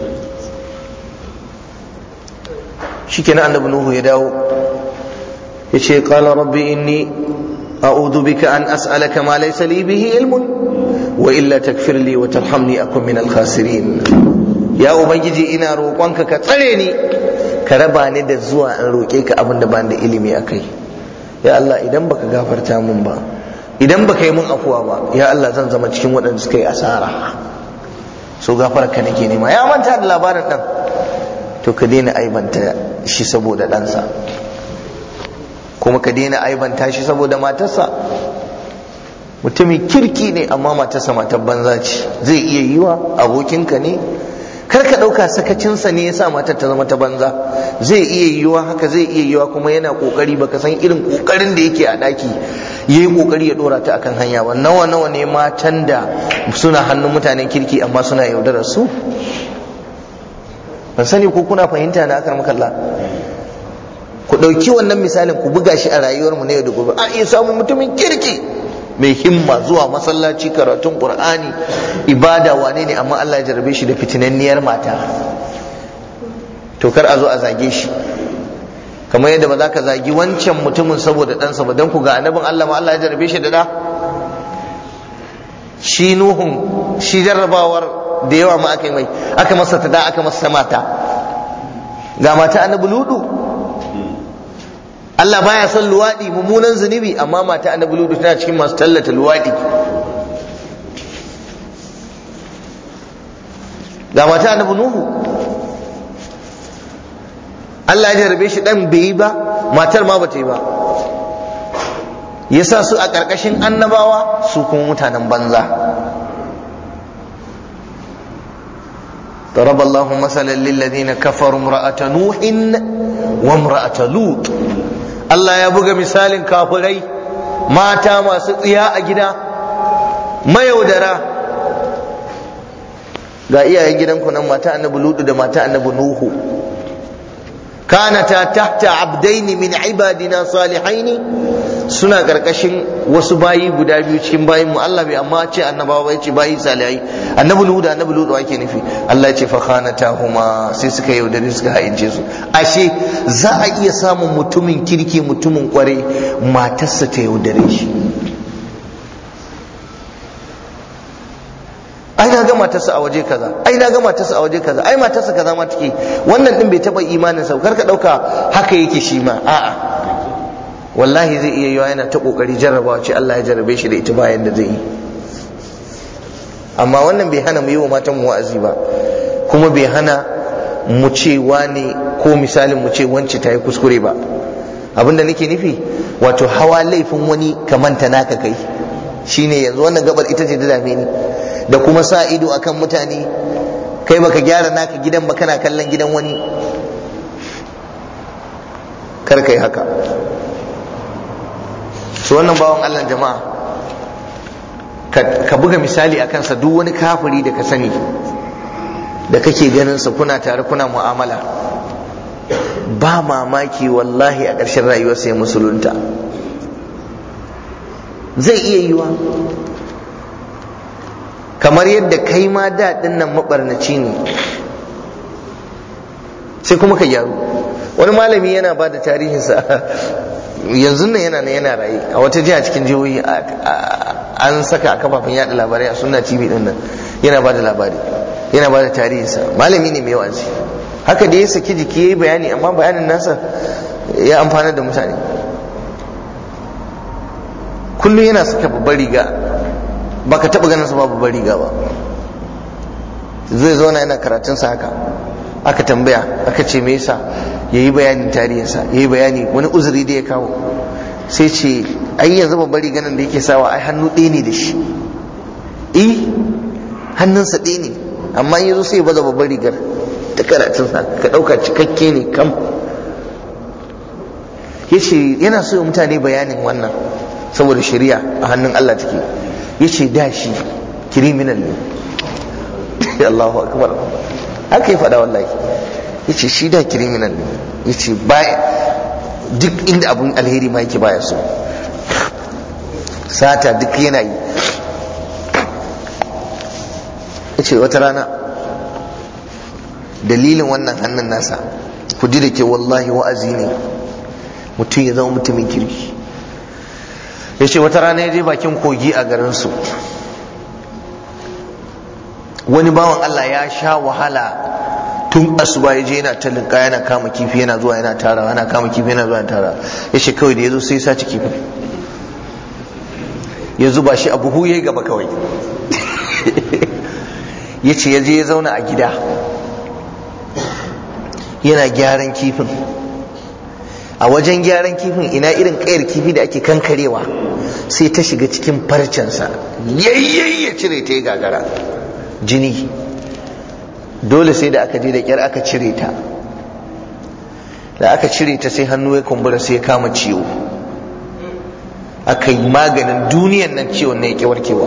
shi kenan annabi nuhu ya dawo ya ce qala rabbi inni a'udhu bika an as'alaka ma laysa li bihi ilmun wa illa takfir li wa tarhamni akun min al-khasirin ya ubangiji ina roƙonka ka tsare ni ka raba ni da zuwa in roƙe ka abin da ban da ilimi akai ya Allah idan baka gafarta mun ba idan baka yi mun afuwa ba ya Allah zan zama cikin waɗanda suka yi asara so gafara ka nake nema ya manta da labarin ɗan to ka daina aibanta shi saboda ɗansa kuma ka daina aibanta shi saboda matarsa mutumin kirki ne amma matarsa matar banza ce zai iya yiwa abokinka ne kar ka ɗauka sakacinsa ne yasa matar ta zama ta banza zai iya yiwa haka zai iya yiwa kuma yana kokari baka san irin kokarin da yake a ɗaki yayi kokari ya dora ta akan hanya ba nawa nawa ne matan da suna hannun mutanen kirki amma suna yaudarar su ban sani ko kuna fahimta na akar makalla ku ɗauki wannan misalin ku buga shi a rayuwarmu na yau da gobe a iya samun mutumin kirki mai himma zuwa masallaci karatun qur'ani ibada wane ne amma Allah ya jarabe shi da fitinanniyar mata to kar a zo a zage shi kamar yadda ba za ka zagi wancan mutumin saboda ɗansa ba don ku ga annabin Allah ma Allah ya jarabe shi da ɗa shi nuhun shi jarrabawar da yawa ma aka yi mai aka masa ta da aka masa mata ga mata annabi ludu Allah baya son luwaɗi mummunan zunubi amma mata annabi ludu tana cikin masu tallata luwaɗi ga mata annabi nuhu Allah ya jarabe shi dan bai yi ba matar ma bata yi ba yasa su a ƙarƙashin annabawa su kuma mutanen banza ضرب الله مثلا للذين كفروا امرأة نوح وامرأة لوط Allah ya buga misalin kafirai mata masu tsiya a gida mayaudara ga iyayen gidanku nan mata annabi ludu da mata annabi nuhu kanata tahta abdaini min ibadina salihaini suna karkashin wasu bayi guda biyu cikin bayin mu Allah bai amma ce annabawa bai ce bayi salihai annabi ludu annabi ludu ake nufi Allah ya ce fa khanatahuma sai suka yaudare suka haince su ashe za a iya samun mutumin kirki mutumin kware matarsa ta yaudare shi ai na ga matarsa a waje kaza ai na ga matarsa a waje kaza ai matarsa kaza ma take wannan din bai taba imanin sa kar ka dauka haka yake shi ma a'a wallahi zai iya yiwa yana ta kokari jarrabawa ce Allah ya jarrabe shi da ita bayan da zai yi amma wannan bai hana mu yi wa matan mu wa'azi ba kuma bai hana mu ce ne ko misalin mu ce wance ta yi kuskure ba abinda nake nufi wato hawa laifin wani ka manta naka kai shine yanzu wannan gabar ita ce da dame ni da kuma sa ido akan mutane kai baka gyara naka gidan ba kana kallon gidan wani kar kai haka su wannan bawan Allah jama'a ka buga misali a kansa duk wani kafiri da ka sani da kake ganin sa kuna tare kuna mu'amala ba mamaki wallahi a ƙarshen rayuwarsa ya musulunta zai iya yiwa kamar yadda kai ma daɗin nan maɓarnaci ne sai kuma ka gyaru wani malami yana ba da tarihinsa yanzu nan yana yana raye a wata jiha cikin jihohi an saka a kafafen yada labarai a sunna tv din nan yana ba da labari yana ba da tarihinsa malami ne mai wa'azi haka da ya saki jiki ya yi bayani amma bayanin nasa ya amfana da mutane kullum yana saka babbar riga baka taba ganin sa babu riga ba zai zauna yana karatun sa haka aka tambaya aka ce me yasa yayi bayanin tarihinsa yayi bayani wani uzuri da ya kawo sai ce ai yanzu babbar riga nan da yake sawa ai hannu ɗaya ne da shi eh hannunsa ɗaya ne amma yanzu sai ya baza babbar rigar ta karatun sa ka ɗauka cikakke ne kam yace yana so mutane bayanin wannan saboda shari'a a hannun Allah take yace da shi criminal ne Allahu akbar haka ya faɗa wallahi yace shi da criminal ne yace baya duk inda abun alheri ma yake baya so sata duk yana yi ce wata rana dalilin wannan hannun nasa ku ji da ke wallahi wa'azi ne mutum ya zama mutumin kirki ya ce wata rana ya je bakin kogi a garinsu wani bawan Allah ya sha wahala tun asuba ya je yana talinka yana kama kifi yana zuwa yana tara yana kama kifi yana zuwa yana tara ya ce kawai da ya zo sai ya sace kifin ya zuba shi a buhu ya yi gaba kawai ya ce ya je ya zauna a gida yana gyaran kifin a wajen gyaran kifin ina irin kayar kifi da ake kankarewa sai ta shiga cikin farcensa yayyayi ya cire ta ya gagara jini dole sai da aka je da kyar aka cire ta da aka cire ta sai hannu ya kumbura sai ya kama ciwo aka yi maganin duniyan nan ciwon na ya warkewa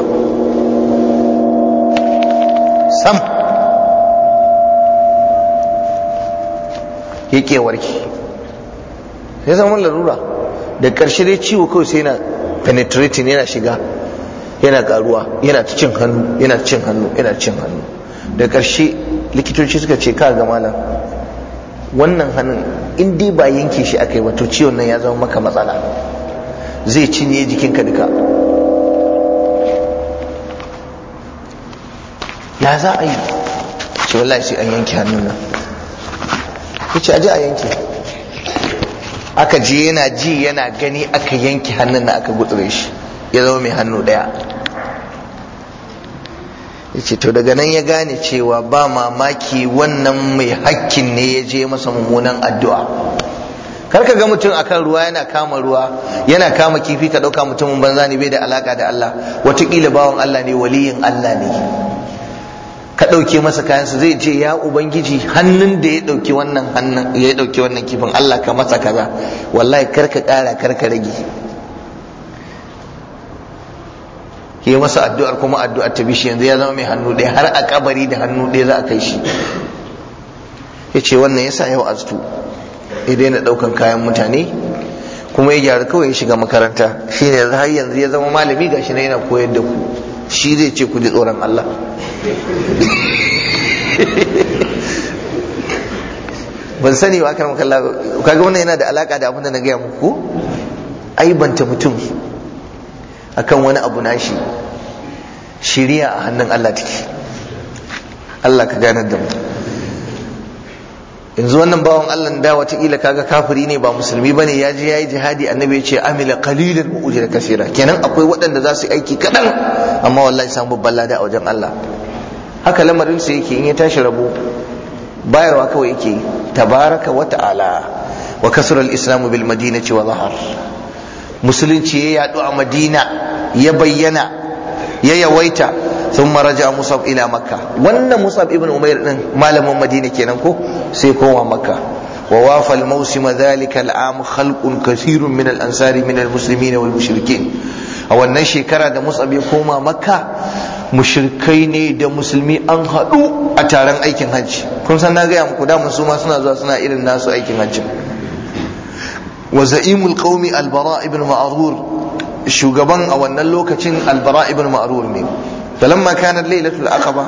sam ya warke sai zama larura da ƙarshe dai ciwo kawai sai yana penetrating yana shiga yana karuwa yana cin hannu yana cin hannu yana cin hannu da ƙarshe likitoci suka ce ka ga malam wannan hannun in dai ba yanke shi aka yi ba to ciwon nan ya zama maka matsala zai cinye jikinka duka ya za a yi ce wallahi sai an yanke hannun nan ya ce aje a yanke aka je yana ji yana gani aka yanke hannun nan aka gutsure shi ya zama mai hannu ɗaya ya ce to daga nan ya gane cewa ba mamaki wannan mai hakkin ne ya je masa mummunan addu'a kar ka ga mutum akan ruwa yana kama ruwa yana kama kifi ka ɗauka mutumin banza ne bai da alaka da Allah watakila bawan Allah ne waliyin Allah ne ka ɗauke masa kayansa zai ce ya ubangiji hannun da ya ɗauki wannan hannun ya ɗauki wannan kifin Allah ka masa kaza wallahi kar ka ƙara kar ka rage yi masa addu'ar kuma addu'ar ta bishi yanzu ya zama mai hannu ɗaya har a kabari da hannu ɗaya za a kai shi ya ce wannan yasa yau astu ya daina ɗaukan kayan mutane kuma ya gyara kawai ya shiga makaranta shi ne har yanzu ya zama malami gashi na yana koyar da ku shi zai ce ku ji tsoron Allah ban sani ba kan kalla kaga wannan yana da alaka da abin da na gaya muku aibanta mutum akan wani abu nashi shiriya a hannun Allah take Allah ka ganar da mu yanzu wannan bawan Allah da watakila kaga kafiri ne ba musulmi bane ya je yayi jihadi annabi ya ce amila qalilan wa ujra kaseera kenan akwai waɗanda za su aiki kaɗan amma wallahi samu babban lada a wajen Allah haka lamarin sa yake in ya tashi rabo bayarwa kawai yake tabaraka wa ta'ala wa kasra al-islam bil madinati wa zahar musulunci ya yadu a madina ya bayyana ya yawaita sun maraja musab ila makka wannan musab ibn umair din malamin madina kenan ko sai koma makka wa wafa al-mawsim dhalika al-am khalqun kathirun min al-ansari min al-muslimin wal mushrikin a wannan shekara da musab ya koma makka mushrikai ne da musulmi an haɗu a taron aikin hajji kun san na gaya muku da su ma suna zuwa suna irin nasu aikin hajji wa za'imul qaumi al-bara ibn ma'rur shugaban a wannan lokacin al-bara ibn ma'rur ne falamma kanat lailatul aqaba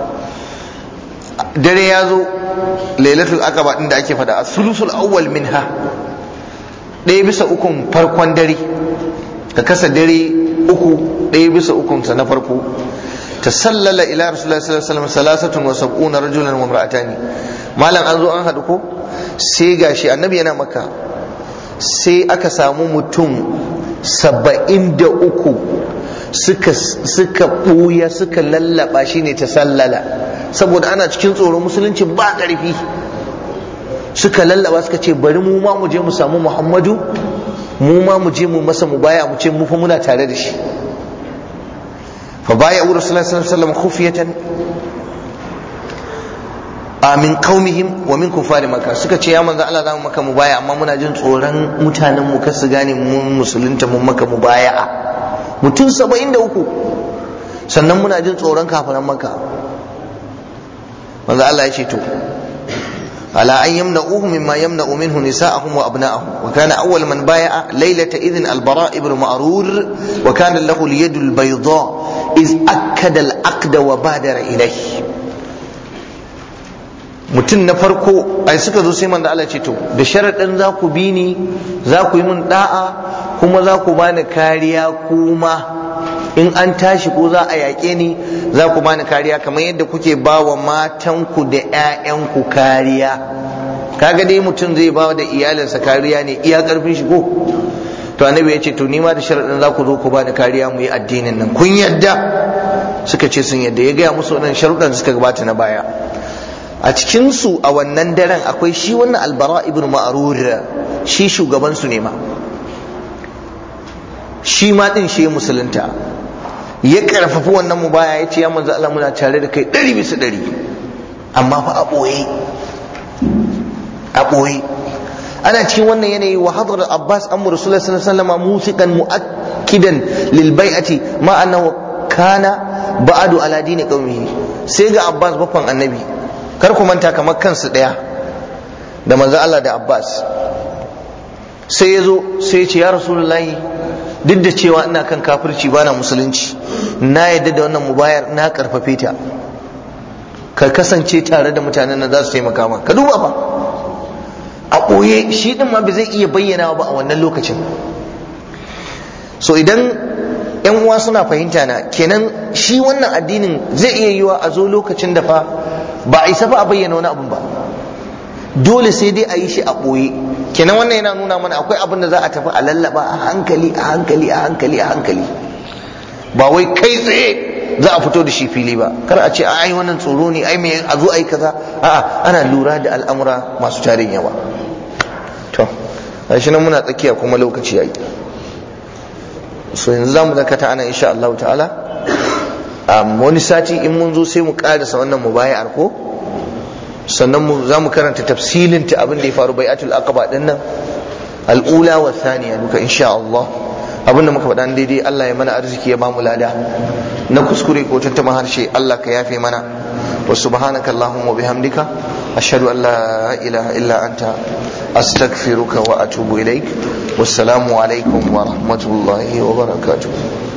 dare ya zo lailatul aqaba din da ake fada as-sulusul awwal minha ɗaya bisa ukun farkon dare ka kasa dare uku ɗaya bisa ukun sa na farko tasallala ila rasulullahi sallallahu alaihi wasallam salasatun wa sab'una rajulan wa imra'atani malam an zo an hadu ko sai gashi annabi yana maka sai aka samu mutum saba'in da uku suka suka ɓuya suka lallaba shi ne ta sallala saboda ana cikin tsoron musulunci ba ƙarfi suka lallaba suka ce bari mu ma mu je mu samu muhammadu mu ma mu je mu masa mu baya mu ce mu fa muna tare da shi fa baya wa rasulullahi sallallahu alaihi wasallam khufiyatan amin qaumihim wa min kufari maka suka ce ya manzo Allah zamu maka mu baya amma muna jin tsoron mutanen mu kar su gane mun musulunta mun maka mu baya mutum 73 sannan muna jin tsoron kafiran maka manzo Allah ya ce to ala an yamna'uhu mimma yamna'u minhu nisa'ahum wa abna'ahum wa kana awwal man baya'a laylata idhin al-bara' ibn ma'rur wa kana lahu al-yad al-bayda iz akkada al-aqda wa badara ilayhi mutum na farko ai suka zo sai manzo Allah ce to da sharaɗin za ku bi ni za ku yi min da'a kuma za ku bani kariya kuma in an tashi ko za a yaƙe ni za ku bani kariya kamar yadda kuke ba wa matanku da 'ya'yanku kariya kaga dai mutum zai ba da iyalinsa kariya ne iya karfin shi ko to annabi ya ce to nima da sharaɗin za ku zo ku bani kariya mu yi addinin nan kun yadda suka ce sun yadda ya gaya musu wannan sharuɗan suka gabata na baya a cikinsu a wannan daren akwai shi wannan albara ibn ma'rur shi shugaban su ne ma shi ma din shi musulunta ya karfafi wannan mubaya ya ce ya manzo Allah muna tare da kai ɗari bisa ɗari amma fa a ɓoye a ɓoye ana cikin wannan yanayi wa hadar abbas an rasulullah sallallahu alaihi wasallam musiqan muakkidan lil bai'ati ma annahu kana ba'adu ala dini qaumihi sai ga abbas baffan annabi kar ku manta kamar kansu daya da manzo Allah da abbas sai ya zo sai ya ce ya rasulullahi duk da cewa ina kan kafirci bana musulunci na yadda da wannan mubayar na karfafe ta ka kasance tare da mutanen nan za su taimaka ma ka duba fa a ɓoye shi ɗin ma bai zai iya bayyana ba a wannan lokacin so idan yan uwa suna fahimta na kenan shi wannan addinin zai iya yiwa a zo lokacin da fa ba a isa fa a bayyana wani abun ba dole sai dai a yi shi a ɓoye kenan wannan yana nuna mana akwai abin da za a tafi a lallaba a hankali a hankali a hankali a hankali ba wai kai tsaye za a fito da shi fili ba kar a ce ai wannan tsoro ne ai me a zo ai kaza a'a ana lura da al'amura masu tarin yawa to gashi nan muna tsakiya kuma lokaci yayi so yanzu zamu dakata ana insha Allah ta'ala wani sati in mun zo sai mu karasa wannan mubayar ko sannan mu za mu karanta tafsilin ta abin da ya faru bai'atul aqaba din nan al'ula wa thaniya duka insha Allah abin da muka faɗa daidai Allah ya mana arziki ya bamu lada na kuskure ko tantama harshe Allah ka yafe mana wa subhanaka allahumma bihamdika ashhadu an la ilaha illa anta astaghfiruka wa atubu ilaik wassalamu alaikum wa rahmatullahi wa barakatuh